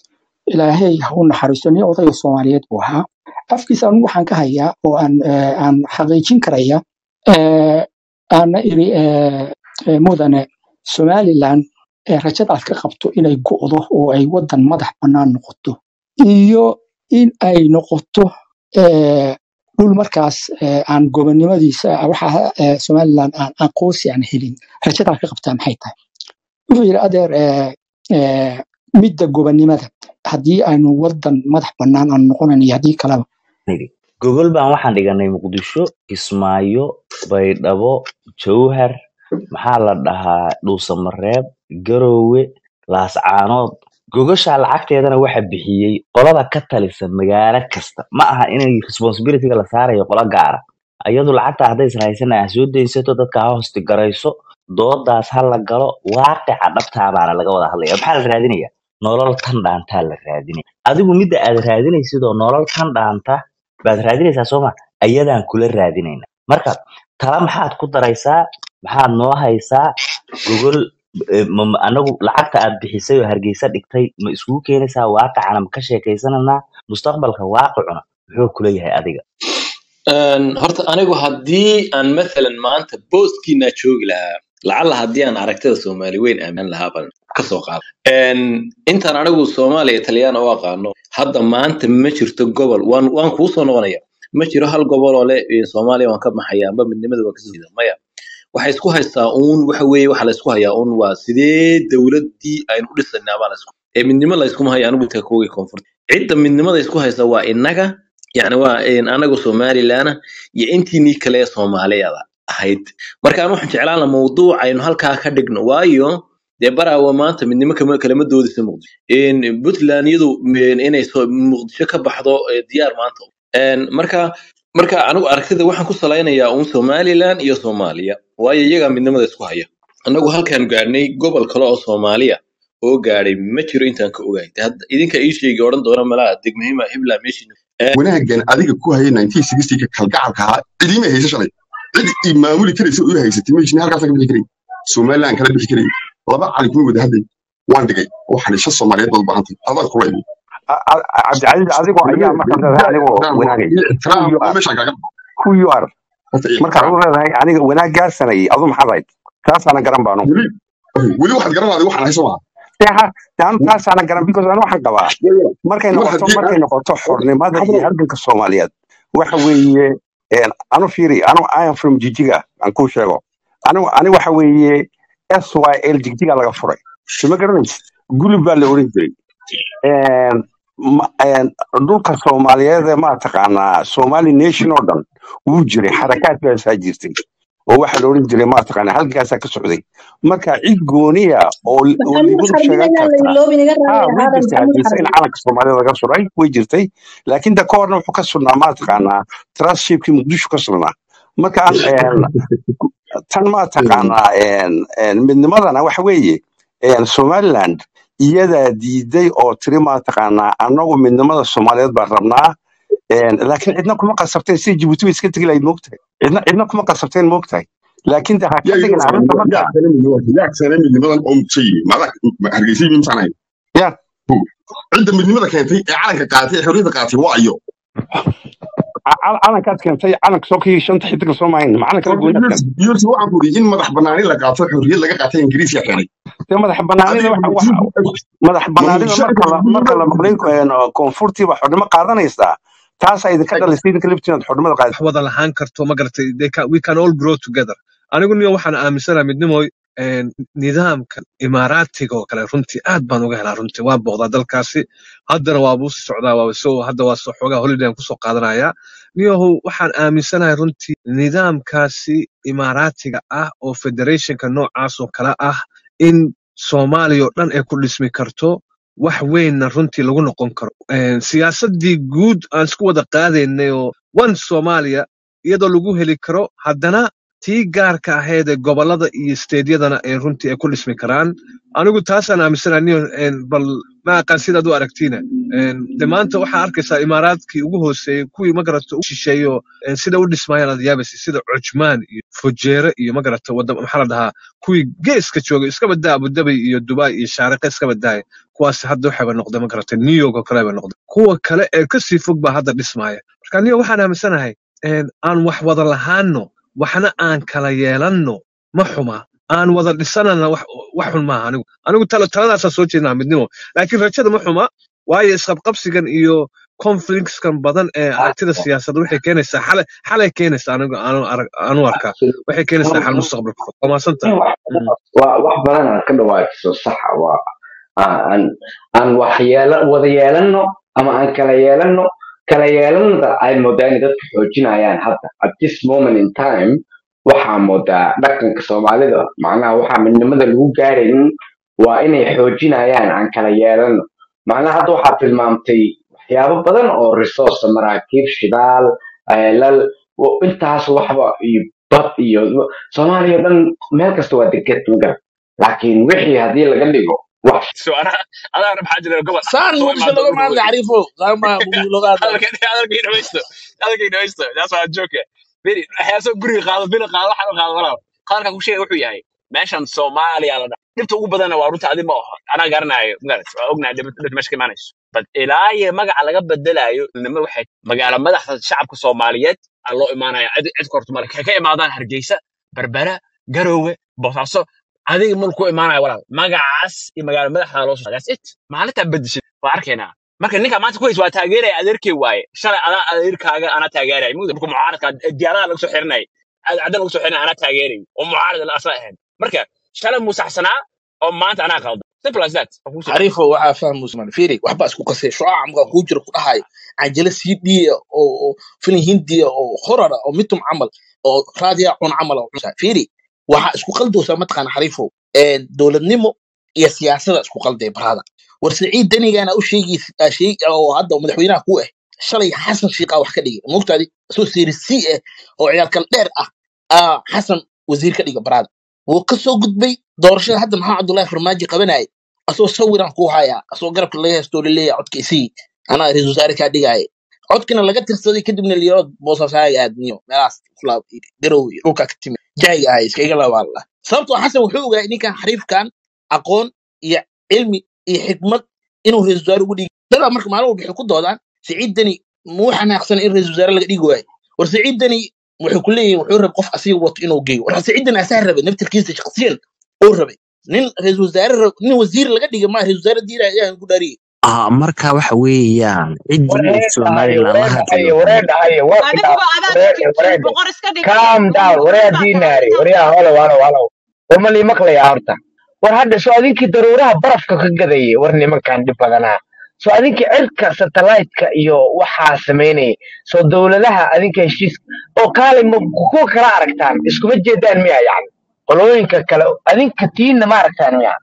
S14: ilaahay ha u naxariisto nin odayga soomaaliyeed buu ahaa afkiisa anigu waxaan ka hayaa oo aan eh, aan xaqiijin karaya eh, aana iri eh, eh, mudane somalilan eh, rajada aad ka qabto inay go'do oo ay wadan madax bannaan noqoto iyo in ay noqoto eh, dhul markaas eh, aan gobonnimadiisa waxa eh, somalilan aan aqoonsi aan helin rajada aad ka qabtaa maxay tahay wuxuu yidhi adeer eh, eh, midda gobonnimada haddii aynu wadan madax bannaan aan noqonayn iyo haddii kaleba
S10: nidhi gogol baan waxaan dhiganay muqdisho kismaayo baydhabo jowhar maxaa la dhahaa dhuusamareeb garowe laascaanood gogosha lacagteedana waxa bixiyey qolada ka talisa magaalo kasta ma aha inay responsibilityga la saarayo qolo gaara ayadu lacagta hadday israaysana ha soo daysato dadka ha hosti garayso doodaas ha la galo waaqica dhabtaa baana laga wada hadlaya maxaa la raadinaya nolol tan dhaantaa la raadinaya adigu midda aad raadinaysid oo nolol tan dhaanta baad raadinaysaa sooma ayadaan kula raadinayna marka tala maxaad ku daraysaa maxaad noo haysaa gogol eh, ma- ma- anagu lacagta aad bixisay oo hargeysa dhigtay ma iskugu keenaysaa waaqicana ma ka sheekaysananaa mustaqbalka waaqicuna muxuu kula yahay adiga
S15: Een, horta anigu haddii aan mathalan maanta booskiina joogi lahaa lacalla haddii aan aragtida soomaali weyn aamin lahaa baan kasoo qaado Een, intaan anigu soomaaliya taliyaan u aqaano hadda maanta ma jirto gobol waan waan kuu soo noqonaya ma jiro hal gobol oo le "Ee, soomaaliya waan ka baxaya amba midnimada waa kasoo jeeda maya waxay isku haystaa uun waxa weeye waxa la isku hayaa uun waa sidee dowladdii aynu u dhisanaa baa la isku ee midnimo la iskuma hayo anigu inta koogay koonfurta cidda midnimada isku haysa waa innaga yani waa een, anagu somalilaana iyo intiinii kale ee soomaaliyada ahayd marka aan waxaan jeclaan lahaa mawduuc aynu halkaa ka dhigno waayo dee baraawa maanta midnimo kama kalama doodisa muqdisho Een, puntland iyadu een, inay soo- muqdisho ka baxdo ee, diyaar maanta Een, marka marka anigu aragtida waxaan ku salaynayaa uun somaliland iyo soomaaliya waayo iyagaa midnimada isku haya annagu halkaan gaadhnay gobol kale oo soomaaliya oo gaadhay ma jiro intaan ka ogahay Dee hadda idinka ii sheegi odhan doona malaha degmahima hiblaa meeshii
S16: wanaagan adiga ku hayay 1960 ka kalgacalka ahaa cidiima haysa shalay cid i maamuli karaysa oo i haysatay meeshni halkaasa ka bixi karay somaliland kala bixi karay laba cali kuma wada hadlay waan dhigay waxaan shan soomaaliyeed baad u baahantay adaan kula imi
S17: cabdicasiis adigoo ayaa markaad leedahay anigoo wanaagay
S16: ixtiraam
S17: who you
S16: oo
S17: are
S16: meeshaan kaaga
S17: who you are
S16: horta
S17: markaad
S16: ixtiraam
S17: u leedahay aniga wanaagaasanayay adu maxaad ahayd taasaana garan baanu
S16: weli weli waxaad garanaaday waxaan hayso maaha
S17: anu taasaana garan because anu waxaan qabaa markay
S16: mar
S17: noqoto
S16: haddii
S17: markay noqoto xornimada iyo
S16: hadlo
S17: halganka soomaaliyeed waxa weeye een, anu fiiri anu i am from jijiga aan kuu sheego anu ani waxa weeye s y l jigjiga laga furay sima garanaysa gulub baa la oran jiray Een, ma- een, dhulka soomaaliyeed ee maataqaanaa somali nation oo dhan wuu jiray xarakaad baasaa jirtay oo waxaa la oran jiray maataqaanaa halkaasaa ka socday marka cid gooniya oo oo
S18: maxamuud
S17: ligudub
S18: xarbi
S17: sheegan
S18: inaan la
S17: karta
S18: iloobi naga
S17: ha
S18: raali
S17: way
S18: ahaadan
S17: jirtay
S18: maxamuud
S17: haddiise in
S18: xarbi
S17: calanka soomaalida laga suray way jirtay laakiin da ka horna wuxuu ka sugnaa maataqaanaa trustshipkii muqdisho ka sugnaa marka aan een, tan maataqaanaa een, een, midnimadana waxa weeye een, somaliland iyadaa diiday oo tiri maataqaanaa anagu midnimada soomaaliyeed baan rabnaa een, laakiin cidna kuma qasabteen sida jibuuti bay iska tegi lahayd moogtahay cidna cidna kuma qasabteen moogtahay laakiin de ha ka
S16: yaa
S17: dhigin
S16: yaa
S17: arrinta marka
S16: yaa kale midnimada yaa kale midnimadan oo muqshay maadaa hargeysa yimi misaan ahayn
S17: ya
S16: cidda midnimada keentay ee calanka qaatay ee xorriyadda qaatay waa iyo
S17: cal- calankaad keentay calanka soo kii shanta xidiga soo maahin ma calanka la
S16: horta
S17: goynaad
S16: yursi
S17: keentay
S16: yursi waxaan ku yidhi in madax banaani la qaato xorriyad laga qaatay ingiriis yaa keenay
S17: dee madax banaanida
S16: adiga
S17: waxa
S16: ma
S17: waxa madax
S16: ma
S17: banaanida
S16: muqshay
S17: marka la marka la maqlay een, koonfurtii baa xornimo qaadanaysaa taasaa idinka dhalisay idinka liftiin aad xornimada qaad
S4: wax wada lahaan karto ma garatay they can, we can all grow together anigu niyo waxaan aaminsanahay midnimoy een, nidaamkan imaaraatiga oo kale runtii aad baan uga helaa runtii waa booqdaa dalkaasi haddana waabuu sii socdaa waaba soo hadda waa soo xoogaa holiday aan kusoo qaadanayaa niyahow waxaan aaminsanahay runtii nidaamkaasi imaaraatiga ah oo federationka noocaas oo kale ah in soomaaliya oo dhan ay ku dhismi karto wax weynna runtii lagu noqon karo Een, siyaasaddii guud aan isku wada qaadaynay oo one soomaaliya iyadoo lagu heli karo haddana tii gaarka ahayd ee gobollada iyo steedyadana ay runtii ay ku dhismi karaan anigu taasaan aaminsanahay niyo een, bal ma aqaan sidaad u aragtiina Een, de maanta waxaa arkaysaa imaaraadkii ugu hooseeyey kuwii magarata u shisheeyo een, sida u dhismayaan aad yaabaysa sida cujmaan iyo fujeere iyo magarata wadda maxaa la dhahaa kuwii geeska joogay iska badaa abudabi iyo dubai iyo shaariqe iska badaaya kuwaas hadda waxayba noqday magarata new york oo kale bay noqday kuwa kale ee kasii fog baa hadda dhismaya marka niyo waxaan aaminsanahay een, aan wax wada lahaanno waxna aan kala yeelanno ma xuma aan wada dhisanana wax wax xun maaha anigu anigu tala taladaasaan soo jeednaa midnimo laakiin rajada ma xuma waayo isqabqabsigan iyo conflictskan badan ee aragtida siyaasadda waxay keenaysaa xalay xalay keenaysaa anigu aanu arag- aanu arkaa waxay keenaysaa xal mustaqbalka fog waa mahadsantahay Mm.
S3: waa wax badan aan ka dhawaajiso saxa waa aan aan wax yeela wada yeelanno ama aan kala yeelanno kala yeelannada ay moodaa inay dadka xoojinayaan hadda at this moment in time waxaa moodaa dhaqanka soomaalida macnaha waxaa midnimada lagu gaaraynin waa inay xoojinayaan aan kala yeelanno macnaha hadda waxaa tilmaamtay waxyaabo badan oo resource maraakiib shidaal ceelal wo- intaas waxba iyo bad iyo soomaaliya oo dhan meel kasta waa deged magar laakiin wixii haddii laga dhigo wax
S19: so ana adaana maxaa jira gobol
S7: saan
S19: soo
S7: muqdisho
S19: imaado
S7: looga
S19: dhul
S7: maadla
S19: weyn
S7: xariifo saan ma muqdisho looga hadla
S19: hadalkii dhawaysto hadalkii dhawaysto that's why joke beri waxyaasoo guriga qaado bina qaado waxaan u qaado walaal qaarka ku sheega wuxuu yahay meeshan soomaaliya la dhaha dhibta ugu badanna waa runta adi ma aho anaa garanayo magarat waa ognahay dhibta dhibta meesha ka imaanayso bad ilaa iyo magaca laga bedelayo nima waxay magaala madaxda shacabka soomaaliyeed aa loo imaanaya cid cid korto male ka ka imaadaan hargeysa berbera garowe boosaaso adiga mal ku imaanaya walaal magacaas iyo magaala madaxda loo soo that's it maalintaa bedeshid waa arkaynaa marka ninka maanta ku hays waa taageeraya adeerkay waaye shalay adaa adeerkaaga anaa taageeraya mugda marka mucaaradka diyaaradaha laga soo xirinay caddan laga soo xirinay anaa taageeray oo mucaarad la asla ahayn marka shalay muu saxsanaa oo maanta anaa qaldan simple as that waa kuu soo
S7: xariifo waxaa fahmu usman fiiri waxbaa isku qasay shucaaca markaa kuu jira ku dhahay canjalo cd oo oo filin hindiya oo horara oo mitum camal oo raadiya cun camal oo cunsa fiiri waxaa isku qaldoosaa mataqaana xariifo dowladnimo iyo siyaasada isku qalday barada war siciid danigana u sheegi sheeg oo hadda madaxweynaha ku ah shalay xasan shiiqa wax ka dhigay mogtaadi soo seerisi ah oo ciyaalkal dheer ah aa xasan wasiir ka dhiga barada wuu ka soo gudbay doorashada hadda maxaa cabdullaahi farmaajo qabanayay asoo sawiran ku haya asoo garabka laga heystoo laleeyahay codka isii anaa ra-iisul wasaare kaa dhigaaye codkina laga tirsaday kadibna liyaro boosaasaay aadniyo meelahaas kula garow iyo dhulka ka timi jaahiga ahay iska iga labaala sababtoo xasan wuxuu ogaa ninkan xariifkan aqoon iyo cilmi iyo xikmad inuu ra-iisul wasaare ugu dhigi dadaa marka maalin walba waxay ku doodaan siciid deni muu xanaaqsan in ra-iisul wasaare laga dhigi waayo war siciid deni waxay ku leeyihin wuxuu rabay qof asiga wato inuu geeyo war siciid deni asaa rabay naftirkiisa shakhsiyan uu rabay nin ra-iisul wasaare rab- nin wasiir laga dhigay ma ra-isul wasaare diira ayaan ku dhaariyay
S18: ah marka waxa weeyaan ciddii uu
S10: wareer dhahaye
S18: somaliland la
S10: wareer dhahaye
S18: hadlayo
S10: wareer dhahaye waa
S2: adiguba
S10: kitaab
S2: adaa
S10: wareer
S2: jir
S10: wareer
S2: boqor iska dhigay
S10: calm down wareer
S2: boqorkiibaa
S10: diinaari
S2: boqorkiibaa
S10: waryaa holow holow holow war ma lii maqlayaa horta war hadda soo adinkii daruuraha barafka ka gadayay war nimankan dhib badanaa soo adinkii cirka satellite-ka iyo waxaa samaynayay soo dowladaha adinka heshiis oo kaalay ma kuwa kala aragtaan iskuma jeedaan miya yani qolooyinka kale adinka tiinna ma aragtaan miya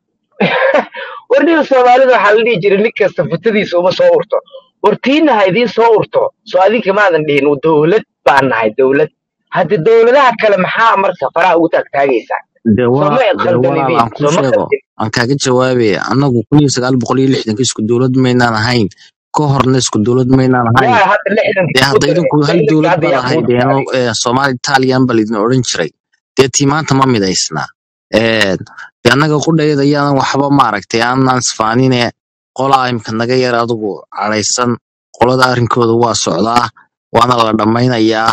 S10: war ninka soomaalida waxaa la dhihi jiray nin kasta futadiisa uma soo urto war tiinna ha idiin soo urto soo adinka maadan dhihin dowlad baan nahay dowlad hadda dowladaha kale maxaa marka faraha ugu taagtaagaysaa
S18: de
S10: soo
S18: waa
S10: ma
S18: de walaal
S10: khaldanidin
S18: aan kuu
S10: soo ma
S18: sheego
S10: khaldin
S18: aan kaaga jawaabaya annagu kun iyo sagaal boqol iyo lixdanka isku dowlad maynaan ahayn ka horna isku dowlad maynaan ahayn
S10: yaa hadda lixdankii
S18: dee
S10: ku
S18: hadda
S10: daray
S18: idinku hal
S10: lixdankii
S18: dowlad
S10: hadda
S18: baad
S10: yaa kuu
S18: ahaydeeno
S10: dagaalay
S18: soomaali italian baa laydin odhan jiray dee tii maanta ma midaysna Ee, dee annaga qudhayada ayaanan waxba maaragtay aanan isfaanine qolaa imka naga yar adigu cadhaysan qolada arrinkooda waa socdaa waana la dhammaynayaa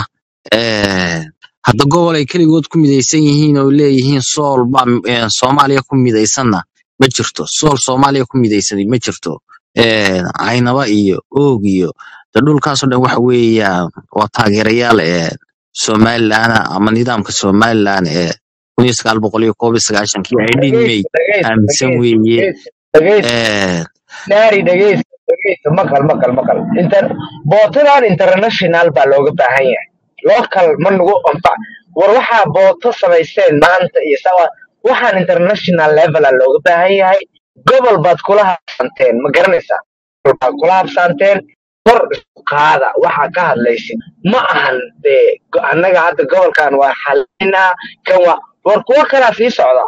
S18: Ee, hadda gobol ay keligood ku midaysan yihiin oo leeyihiin sool baa ee, soomaaliya ku midaysanna ma jirto sool soomaaliya ku midaysan ma jirto Ee, caynaba iyo oog iyo de dhulkaasoo dhan waxa weeyaan waa taageerayaal ee somaliland ama nidaamka somaliland ee kun iyo sagaal boqol iyo koob iyo sagaashankii ay dhinmay
S10: dhegeysta
S18: aaminsan
S10: dhegeysta
S18: weeye
S10: dhegeysta dhegeysta
S18: Ee,
S10: naari dhegeysta dhegeysta maqal maqal maqal inter bootadan international baa looga baahan yahay local ma nagu anfac war waxaa booto samaysteen maanta iyo sawa waxaan international levela looga baahan yahay gobol baad kula habsanteen ma garanaysaa gobol baad kula habsanteen kor isku qaada waxaa ka hadlaysid ma ahan dee go- annaga hadda gobolkan waa xalinaa kan waa war kuwo kalaa sii socda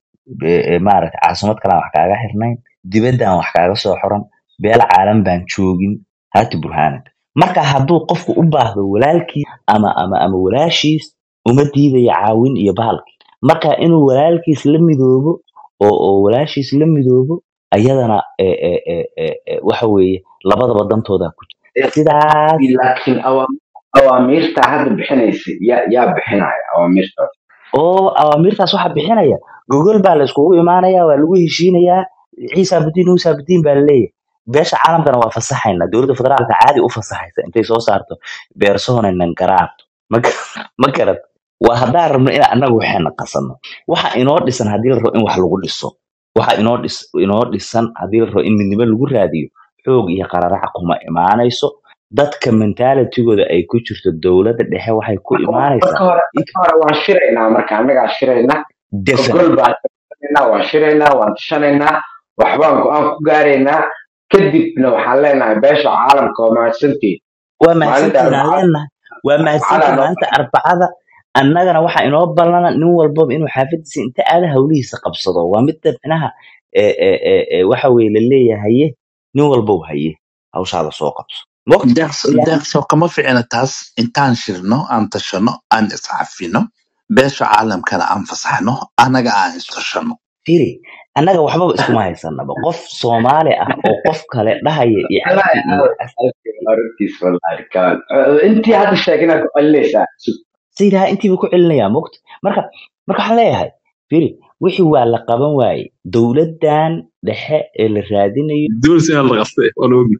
S10: maaragta caasimad kalaan wax kaaga xirnayn dibaddan wax kaaga soo xoran beel caalam baan joogin haati burhaanad marka hadduu qofku u baahdo walaalkiis ama ama ama walaashiis uma diidayo caawin iyo bahalki marka inuu walaalkiis la midoobo oo oo walaashiis la midoobo ayadana e, e, e, e, e, waxa weeye labadaba dantooda ku jira sidaas
S3: laakiin awa- awaamiirta hadda bixinaysa yaa yaa bixinaya awaamiirtaas
S10: oo awaamiirtaas waxaa bixinaya gogol baa la iskugu imaanaya waa lagu heshiinayaa ciisa abdiin uusa abdiin baa laleeyahay beesha caalamkana waa fasaxayna dowladda federaalka caadi u fasaxaysa intay soo saarto beersohonanan garaabto ma gar- ma garad waa haddaan rabno in annagu waxayna qasano waxa inoo dhisan haddii la rabo in wax lagu dhiso waxa inoo dhis inoo dhisan haddii la rabo in midnimo lagu raadiyo xoog iyo qararaca kuma imaanayso dadka mentalitigooda ay ku jirto dowladda dhexe waxay ku
S3: marka
S10: imaanaysaa
S3: hore marka hore waan shiraynaa marka annagaa shiraynaa gogol
S10: definitely
S3: baan shiraynaa waan shiraynaa waan tashanaynaa waxbaan go-aan ku gaaraynaa kadibna waxaan leenahay beesha caalamka waa mahadsantihin
S10: waa
S3: maalinta
S10: mahadsantihiin aan
S3: arbacada
S10: leenahay waa mahadsantihiin
S3: arbacada noo
S10: maalinta arbacada annagana waxaa inoo ballana nin walbaba inuu xaafadiisa inta aada hawlihiisa qabsado waa midda micnaha ee ee ee ee waxa weye la leeyahaye nin walbow haye hawshaada soo qabso moqt
S20: deeqso
S10: ilaa
S20: deeqso kama ficina taas intaan shirno aan tashano aan iscafino beesha caalamkana aan fasaxno annaga aan istashano
S10: firi annaga waxbaba iskuma haysanaba qof soomaali ah oo qof kale dhahaya iyo
S3: wallaahi
S10: cabdi iyo
S3: aaw aragtiis wallaahi kaan intii hadda sheegina ku celinaysaa
S10: sayidhaha intiiba ku celinayaa moqt marka marka waxaan leeyahay firi wixii waa la qaban waaye dowladdan dhexe ee la raadinayo
S12: دول سنة اللي غصتي ولا وقت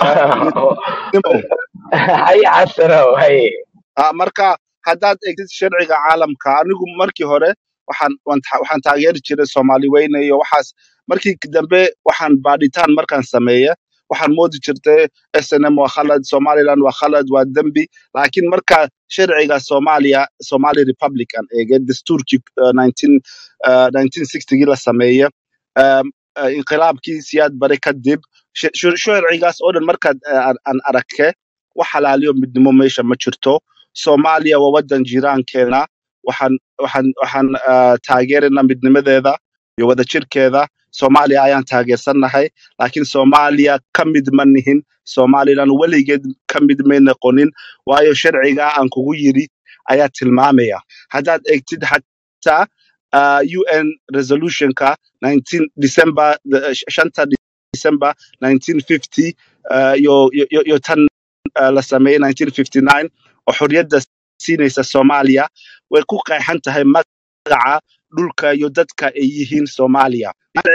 S21: nimow
S10: haye xasanow haye
S21: Ah, marka haddaad egtid sharciga caalamka anigu markii hore waxaan waan ta- waxaan taageeri jiray soomaali weyne iyo waxaas markii dambe waxaan baadhitaan markaan sameeye waxaan moodi jirtay snm waa khalad somaliland waa khalad waa dembi laakiin marka sharciga soomaaliya somali republican eege dastuurkii uh, 19 uh, 1960gii la sameeye um, uh, inqilaabkii siyaad bare kadib sh- sh- sharcigaas oo dhan markaad uh, aan aan arake wax halaaliyo midnimo meesha ma jirto soomaaliya waa wadan jiiraankeena waxaan waxaan waxaan uh, taageeraynaa midnimadeeda iyo wadajirkeeda soomaaliya ayaan taageersannahay laakiin soomaaliya ka mid ma nihin somalilan weligeed ka mid may noqonin waayo sharciga aan kugu yiri ayaa tilmaamaya haddaad egtid xataa uh, un resolutionka 19 december the- shanta december 1950 uh, yo, yo, yo, yo tan uh, la sameeyey 1959 oo xorriyadda siinaysa soomaaliya way ku qeexan tahay magaca dhulka iyo dadka ay yihiin soomaaliya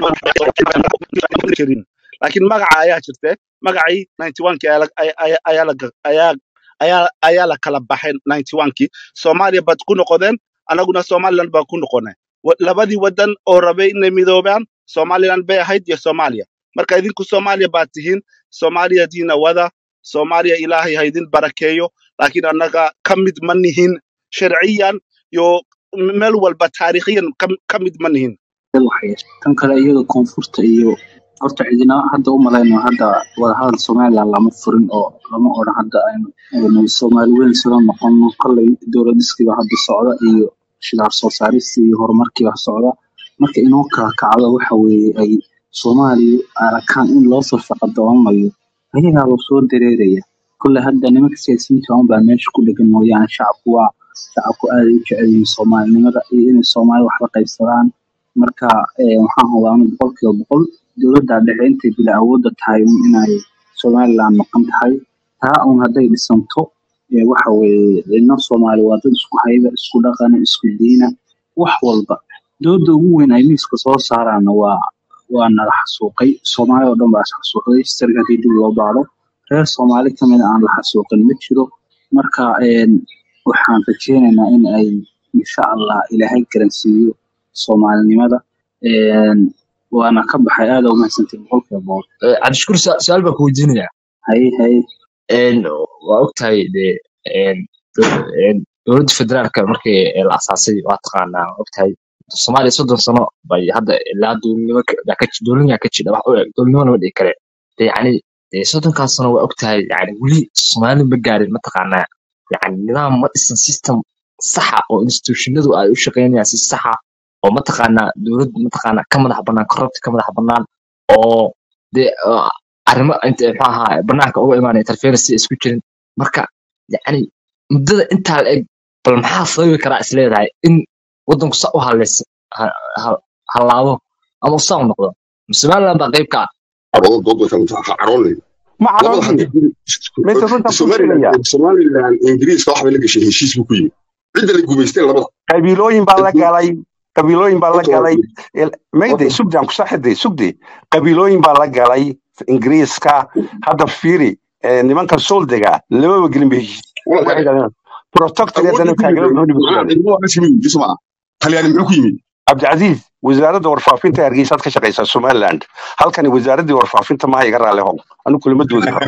S21: jirin laakiin magaca ayaa jirte magacii 91 ayaa la- ay- ay- ayaa la ga- ayaa- ayaa- ayaa la kala baxay 91kii soomaaliya baad ku noqodeen annaguna somaliland baan ku noqonay Wa- labadii wadan oo rabay inay midoobaan somaliland bay ahayd iyo soomaaliya marka idinku soomaaliya baad tihiin soomaaliya diina wada soomaaliya ilaahay ha idin barakeeyo laakiin annaga ka mid ma nihin sharciyan iyo m- meel walba taariikhiyan ka ka mid ma nihin
S12: waxay tan kale iyada koonfurta iyo horta cidina hadda u malayno hadda wadahadal somaliland lama furin oo lama odhan hadda aynu aynu soomaali weyn sila noqono kolley dowladiskiiba hadda socda iyo shidaar soo saarista iyo horumarkiiba socda marka inoo kala kacdo waxa weeye ay soomaaliya arakaan in loo safaqadoomayo ayagaaba soo dareeraya kolley hadda nimanka siyaasiyiinta un baa meesha ku dhegan mooyaane shacabku waa shacabku aad ay u jecel yihiin soomaalinimada iyo inay soomaali wax la qaybsadaan marka eh, waxaan hubaa anu boqolkiiba boqol dowladda dhexe intay bila awoodda tahay un inay somaliland maqan tahay taa un hadday dhisanto eh, waxa weeye cidna soomaali waa dad isku hayba isku dhaqana isku diina wax walba dowladda ugu weyn ay miiska soo saaraana waa waa nala xasuuqay soomaali oo dhan baa is xasuuqday sariga haddii dib loo baaro reer soomaali ka mid a aan la xasuuqin ma jiro marka een, waxaan rajeynaynaa in ay insha allah ilaahay garansiiyo soomaalinimada een, waana ka baxay aada u mahadsantihin boqolkiiba boqol
S1: cabdishakuur su- su-aal baan ku weydiinaya
S12: haye haye
S1: Een, waa ogtahay de een, do- een, dowladda federaalka markii la asaasay waa taqaanaa waa ogtahay soomaaliya soddon sano bay hadda ilaa dowladnimo ka- baa ka ji- dowladnima ka jira wax u eg dowladnimo lama dhihi kare de yacni de soddonkaas sano waa ogtahay yani weli soomaali ma gaarin mataqaanaa yani nidaam ma dhisan system saxa oo institutionadu ay u shaqeynayaan si saxa oo mataqaanaa dowlad mataqaanaa ka madax bannaan corrupt ka madax bannaan oo de uh, arrimo inta muxuu ahaa banaanka uga imaanaya interference ay isku jirin marka yacni muddada intaa la eg bal maxaa sababi karaa is leedahay in waddanku sa u haleys ha- ha- hallaabo ama saa u noqdo somaliland baa qayb ka ah
S16: caroodo dood way kala tahay caroonay
S17: ma
S16: labada
S17: caroonay
S16: haddii guri
S17: mayse runtaan kuu
S16: somaliland
S17: sheegaya
S16: somaliland ingiriiska waxbay la gashay heshiis buu ku yimi cidda la gumaysteen labada
S17: qabiilooyin baa la galay qabiilooyin baa la
S16: horta waa
S17: galay
S16: guri
S17: Il- mayde
S16: horta
S17: sugdaan kusaxide sugde qabiilooyin baa la galay ingiriiska hadda fiiri eh, nimankan soldega lamaba gelin ba heshiis
S16: wala
S17: waxay
S16: kale
S17: galeen protectoreedana
S16: awoodda ku
S17: taageero
S16: yimi
S17: gabadhi
S16: maxaa
S17: basugaaday
S16: cidmo waa kasimi yimi suma talyaani muxuu ku yimi
S17: cabdicasiis wasaaradda warfaafinta ee hargeysaad ka shaqaysaa somaliland halkani wasaaraddii warfaafinta maha iga raali how anu kulama doodi karo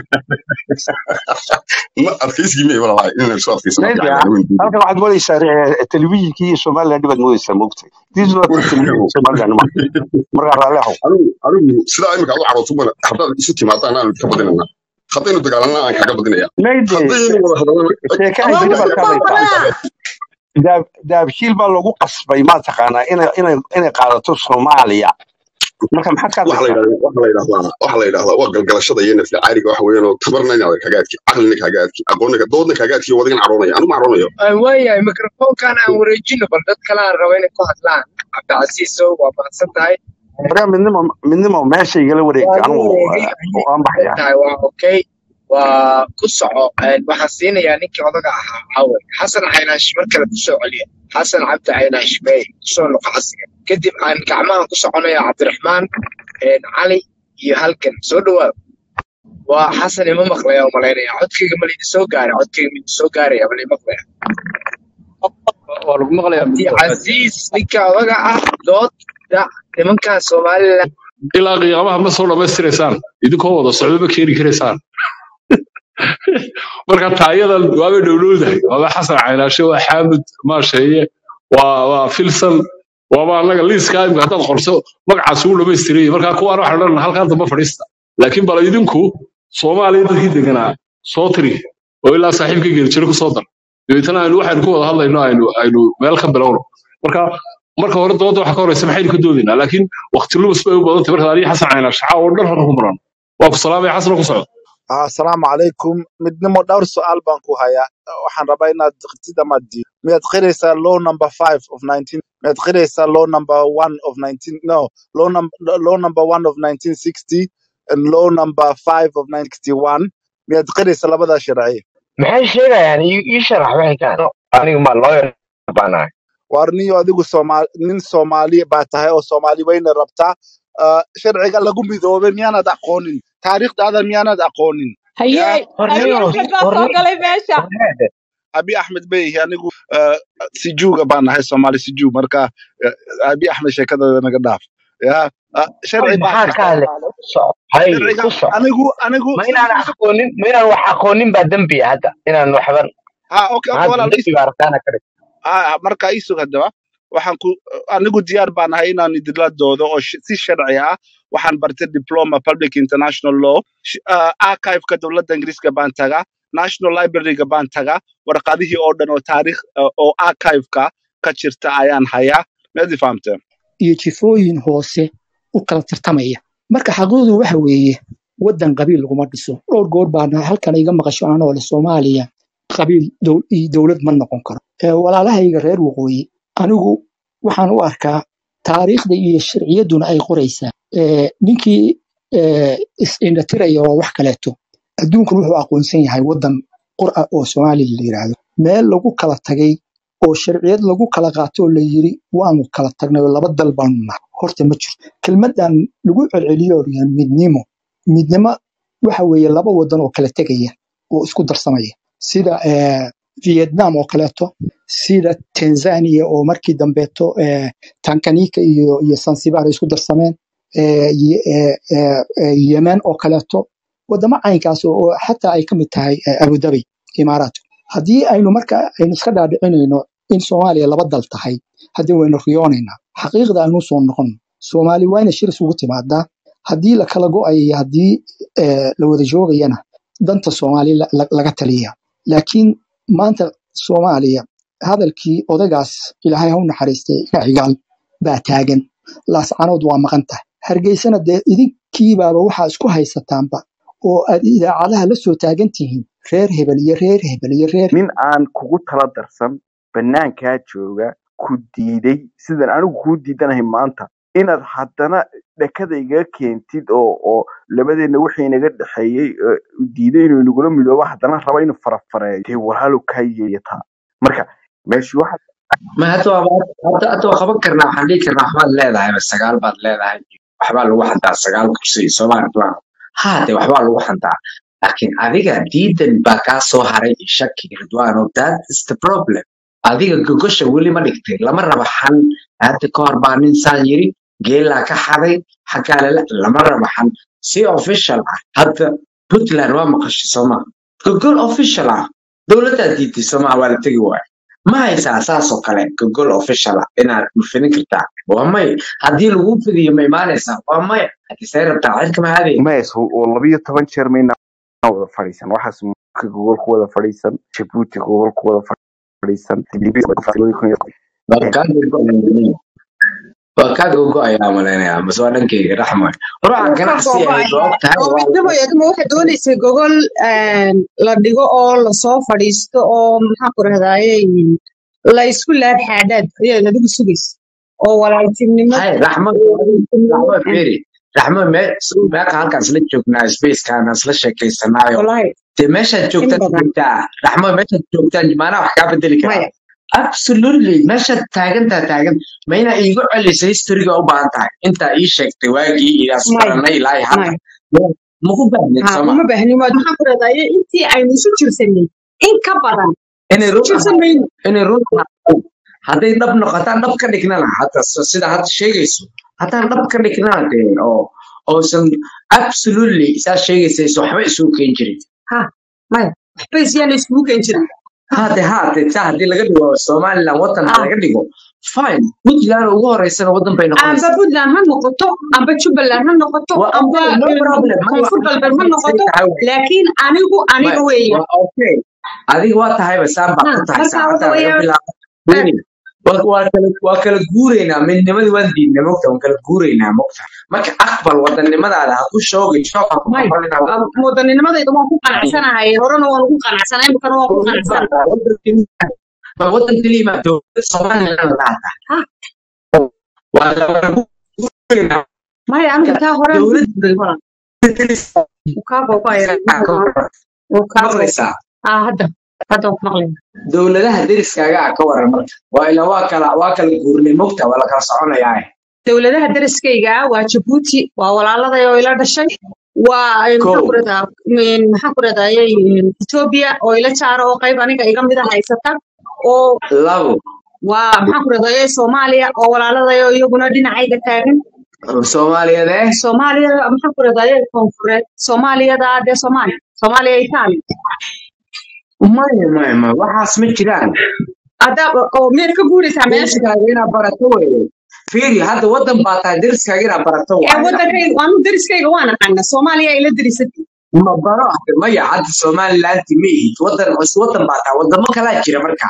S16: ma adkaysigii miyay walaalahay inaan soo adkaysana
S17: mayde
S16: fiican anagu in
S17: halkan waxaad moodeysaa eh, telefishinkii iyo somaliland baad moodeysaa moogtay this is not the television somaliland ma markaa raali how
S16: anigu anigu sidaa imika aad u carooto mana haddaad isu timaadaan aan ka badinana haddaynu dagaalanna aan kaga badinaya
S17: mayde
S16: haddaynu wada hadalana
S17: sheekaha
S16: ama
S17: jiri baad ka hadlaysaa daab daabshiil baa lagu qasbay ma taqaanaa inay inay inay qaadato soomaaliya marka maxaad ka
S16: waxa la
S17: hadlaysaa
S16: yidhahdaa waxa la yidhahdaa waxa la yidhahdaa waa galgalashada iyo nafli caariga waxa weeyaan oo tabarna inaad kaaga adki caqlina kaaga adki aqoonna doodna kaaga adki wadagan caroonaya anu ma caroonayo
S22: waayahay mikrofoonkan aan wareejino bal dad kale aan rabo inay ku hadlaan cabdicasiisow waa mahadsan tahay
S17: waryaa midnimo midnimo meesha igala wareeg
S22: waa la
S17: anigu
S22: wareegay
S17: eh, waan baxayaa
S22: tahay waa okay waa ku soco Een, waxaan siinayaa ninkii odaga ahaa caawe xasan caynaash mar kale ku soo celiya xasan cabdi caynaash meey kusoo noqo casiga kadib aan gacmahan ku soconaya cabdiraxmaan een, cali iyo halkan soo dhawaad waa xasan ima maqlaya u malaynaya codkayga ma laydin soo gaara codkayga ma idin soo gaaraya ma laydin maqlaya
S23: waa lagu maqlayaa
S22: cabdi casiis ninka odaga ah dooda nimankan somalilan
S23: ilaa qiyaamaha ma soo dhammaystiraysaan idinkoo wada socdo ma keeni karaysaan marka taayadan waaba dhowlowdahay waaba xasan caynaashe waa xaamud maasheeye waa waa filsan waaba annaga liiskaa imika haddaad qorso magacaas ugu dhammaystiraya marka kuwaan waxaan odhan halkaan damba fadhiista laakiin bal idinku soomaaliya dadkii deganaa soo tiri oo ilaa saaxiibka geelijiro kusoo dar dabeetana aynu waxaynu ku wada hadlayno aynu aynu meel ka bilowno marka marka hore dooda waxa ka horeysa maxaynu ka doodaynaa laakiin waqti lumis bay u badantay marka aniga xasan cayna shaca oo dhan halka ku maran waa ku salaamaya xasan ku socdo
S21: asalaamu calaykum midnimo dhowr su-aal baan ku hayaa waxaan rabaa inaad qirtid ama diid miyaad qiraysaa law number five of nineteen miyaad qiraysaa law number one of nineteen no law, num law number one of nineteen sixty and law number five of nineteen sixty one miyaad qiraysaa labadaa sharci
S3: maxay sheegayaan ii ii sharax waxay ka anigu ma lawyer baanahay
S21: waar niyo adigu Soomaali nin Soomaali baa tahay oo Soomaali weyna rabtaa Ah, sharciga lagu midoobay miyaanad aqoonin taariikhdaada miyaanad aqoonin
S8: haye
S21: yaa
S8: abi
S21: horniyo
S8: axmed baa soo
S21: horniyo
S8: galay meesha
S21: abi axmed beyihi anigu ah, sijuuga baan nahay Soomaali sijuu marka ah, abi axmed sheekadooda naga dhaaf ya ah, sharci baa
S3: maxaa ka
S21: jirta
S3: hadlay ku soco hay
S21: sharciga
S3: ku soco
S21: anigu anigu
S3: ma inaan aqoonin ma inaan wax aqoonin baa dembi ah hadda inaan waxban
S21: ha okay okay
S3: maxaa
S21: walaal
S3: dembi baa arkaana ka dhig
S21: ah marka ii sug haddaba waxaan ku anigu diyaar baan ahay inaan idinla doodo oo sh- si sharci ah waxaan bartay diploma public international law Sh- ah, archive-ka dowladda ingiriiska baan tagaa national library-ga baan tagaa warqadihii oo dhan oo taariikh ah, oo archive-ka ka jirta ayaan hayaa meedi fahamteen
S14: iyo jifooyin hoose u kala tartamaya marka xaqiiqdu waxa weeye waddan qabiil laguma dhiso dhowr goor baana halkan iga maqasho anoo le soomaaliya qabiil dow- iyo dowlad ma noqon karo Ee, walaalahayga reer waqooyi anigu waxaan u arkaa taariikhda iyo sharciyadduna ay qoraysaa Ee, ninkii ee, is-indhatiraya waa wax kaleeto adduunkan wuxuu aqoonsan yahay waddan qur'a oo soomaaliya la yidhaahdo meel lagu kala tagay oo sharciyad lagu kala qaato oo la yiri waanu kala tagnay oo laba dal baanu nahay horta ma jirto kelmaddan lagu celceliyo oo la yidhaahdo midnimo midnimo waxa weeye laba wadan oo kala tegaya oo isku darsamaya sida eh, vietnam oo kaleeto sida tanzania oo markii dambeeto eh, tanganyika iyo, iyo zanzibar ay isku darsameen eh, ye- eh, eh, eh, yemen oo kaleeto wadamo caynkaas oo oo xataa ay ka mid tahay eh, abu dhabi imaaraat haddii aynu marka aynu iska dhaadhicinayno in soomaaliya laba dal tahay haddii waynu riyoonaynaa xaqiiqda aynu soo noqon soomaali waa inay shir isugu timaadaa haddii la kala go'ayo iyo haddii eh, la wada joogayana danta soomaali la- la- laga taliya laakiin maanta soomaaliya hadalkii odagaas ilaahay ha u naxariistay ina cigaal baa taagan laascanood waa maqan tahay hargeysana dee idinkiibaaba waxaa isku haysataanba oo aad idaacadaha la soo taagan tihiin reer hebel iyo reer hebel iyo reer
S9: nin aan kugu tala darsan banaankaa jooga ku diiday sidan anigu kuu diidanahay maanta inaad haddana dhakada igaga keentid oo oo labadeenna wixii inaga dhexeeyey ee diiday inuu inagula midoobo haddana raba inuu farafareeyo dee walaalo kaa yeeyataa marka meeshii waxa
S5: ma hadda waa hadda hadda waa qaban karnaa waxaan dhihi karnaa waxbaad leedahay ba sagaal baad leedahay waxbaa lagu xantaa sagaal kursi iyo soomaali duwan haa de waxbaa lagu xantaa laakiin adiga diidan baa kaa soo haray iyo shaki ridwaano that is the problem adiga gogosha weli ma dhigtay lama raba xan hadda ka hor baa nin saan yiri geelaa ka xaday xaggaa lala lama raba xan si official ah hadda puntland waa maqashay sooma gogol official ah dowladdaa diiday sooma waa la tegi waaya ma haysaa saasoo kale gogol official ah inaad mufinin kartaa waa may haddii lagu fidiyo ma imaanaysaa waa maya haddii say rabtaa cirka ma aadaya
S9: mays oo labiyo toban jeer mayna wada fadhiisan waxaas marka gogol ku wada fadhiisan jabuuti gogol ku wada fadhiisan
S5: waa kaa gogo'aya waa kaa gogo'ayaa malaynayaa mase waa dhankeyga raxmoy hore waxaa
S2: wuu ka
S5: ganacsi ahayd waa
S2: gogo'aya
S5: og tahay
S2: oo
S5: waa
S2: midnimo yaduma waxay doonaysay gogol een, la dhigo oo lasoo fadhiisto oo maxaan ku rahdaye la isku laab xaadhaad ayaad adigu sugaysa oo walaaltinimo
S5: hay raxmo raxmo feri raxmo meeqa halkaan isla joognaa spacekaan isla sheekaysanaayo
S2: walahi
S5: dee meeshaad
S2: in
S5: joogtaan
S2: badan
S5: joogtaa raxmo meeshaad joogtaan maanaa wax kaa bedeli karaa
S2: maya
S5: absolutely meeshaad taagantaa taagan ma inaa iigu celisay historiga u baahan tahay intaa ii sheegtay waagii idaas
S2: maya
S5: baranay ilaa iyo hadda
S2: maya
S5: maku baahneed
S2: ha
S5: sooma
S2: uma baahnin waad maxaan ku rahdaye intii aynu isu jirsanay in ka badan
S5: inay
S2: isu
S5: run
S2: jirsan
S5: ahaato
S2: mayno
S5: inay run ahaato hadday dhab noqotaan dhab ka dhignana hadda s- sida hadda sheegayso haddaan dhab ka dhignana dee oo oosan absolutely saa sheegaysayso waxba isugu keen jirin
S2: ha maya waxba isyaana iskugu keen jirin
S5: hade hade taa haddii laga dhigo somaliland wadan ha
S2: ah
S5: laga dhigo fine puntland ugu horeysana wadan bay
S2: amba
S5: noqonaysaa
S2: puntland ha noqoto amba jubbaland ha noqoto
S5: waa
S2: amba
S5: okay no
S2: een,
S5: problem mar
S2: koonfur
S5: waxaan
S2: galbeed ha
S5: say
S2: noqoto
S5: tahay wey
S2: laakiin anigu
S5: Ma-
S2: aniga weeyaan
S5: waa okay adiga waa tahayba saan baa
S2: ha
S5: ku tahay
S2: marka waxa
S5: saacaddaa laga
S2: weeyaan
S5: bilaabo
S2: eh,
S5: weli
S6: waa waa kala waa kala guuraynaa midnimadii waan diidnay mogta waan kala guuraynaa mogta marka aqbal wadannimadaada ha ku shoogin shoog ha ku
S2: may
S6: noqonina
S2: wadanninimadayda waan ku qanacsanahay horena waan ugu qanacsanahay imikana waan ku qanacsanahay
S6: ma wadan keliya ma dowladda somaliland laata
S2: ha
S6: waa lagu guuraynaa
S2: maya anigu taa hore
S6: dowladda
S2: wuu kaa googaya wuu kaa googo
S6: maqlaysaa
S2: ah hadda hadda waan ku maqlaya
S6: dowladaha deriskaaga ah ka waran marka waa ila waa kala waa kala guurnay mogta waa la kala soconayaa
S2: dowladaha deriskayga ah waa jabuuti waa walaaladay oo ila dhashay waa eh, maxaan
S6: kow
S2: ku radaa maxaan ku radayay etoobiya oo ila jaara oo qayb aniga iga mida haysata oo
S6: labo
S2: waa maxaan ku radayay soomaaliya oo walaaladay oo iyaguna dhinacayga taagan
S6: soomaaliyeed eh
S2: soomaaliya maxaan ku radayay koonfureed soomaaliyada dee soomaaliya soomaaliya itaaliya
S6: maya maya maya waxaas ma jiraan
S2: hadda oo miyaad ka guuraysaa meesha
S6: deriskaaga inaad barato weye fiiri hadda wadan baa tahay deriskaaga inaad barato
S2: ee
S6: waaye
S2: wadankayga anu deriskayga waan aqaana soomaaliya ila derisatay
S6: ma baro maya hadda somalilanti ma ihid wadan is wadan baa tahay wadamo kalaa jira marka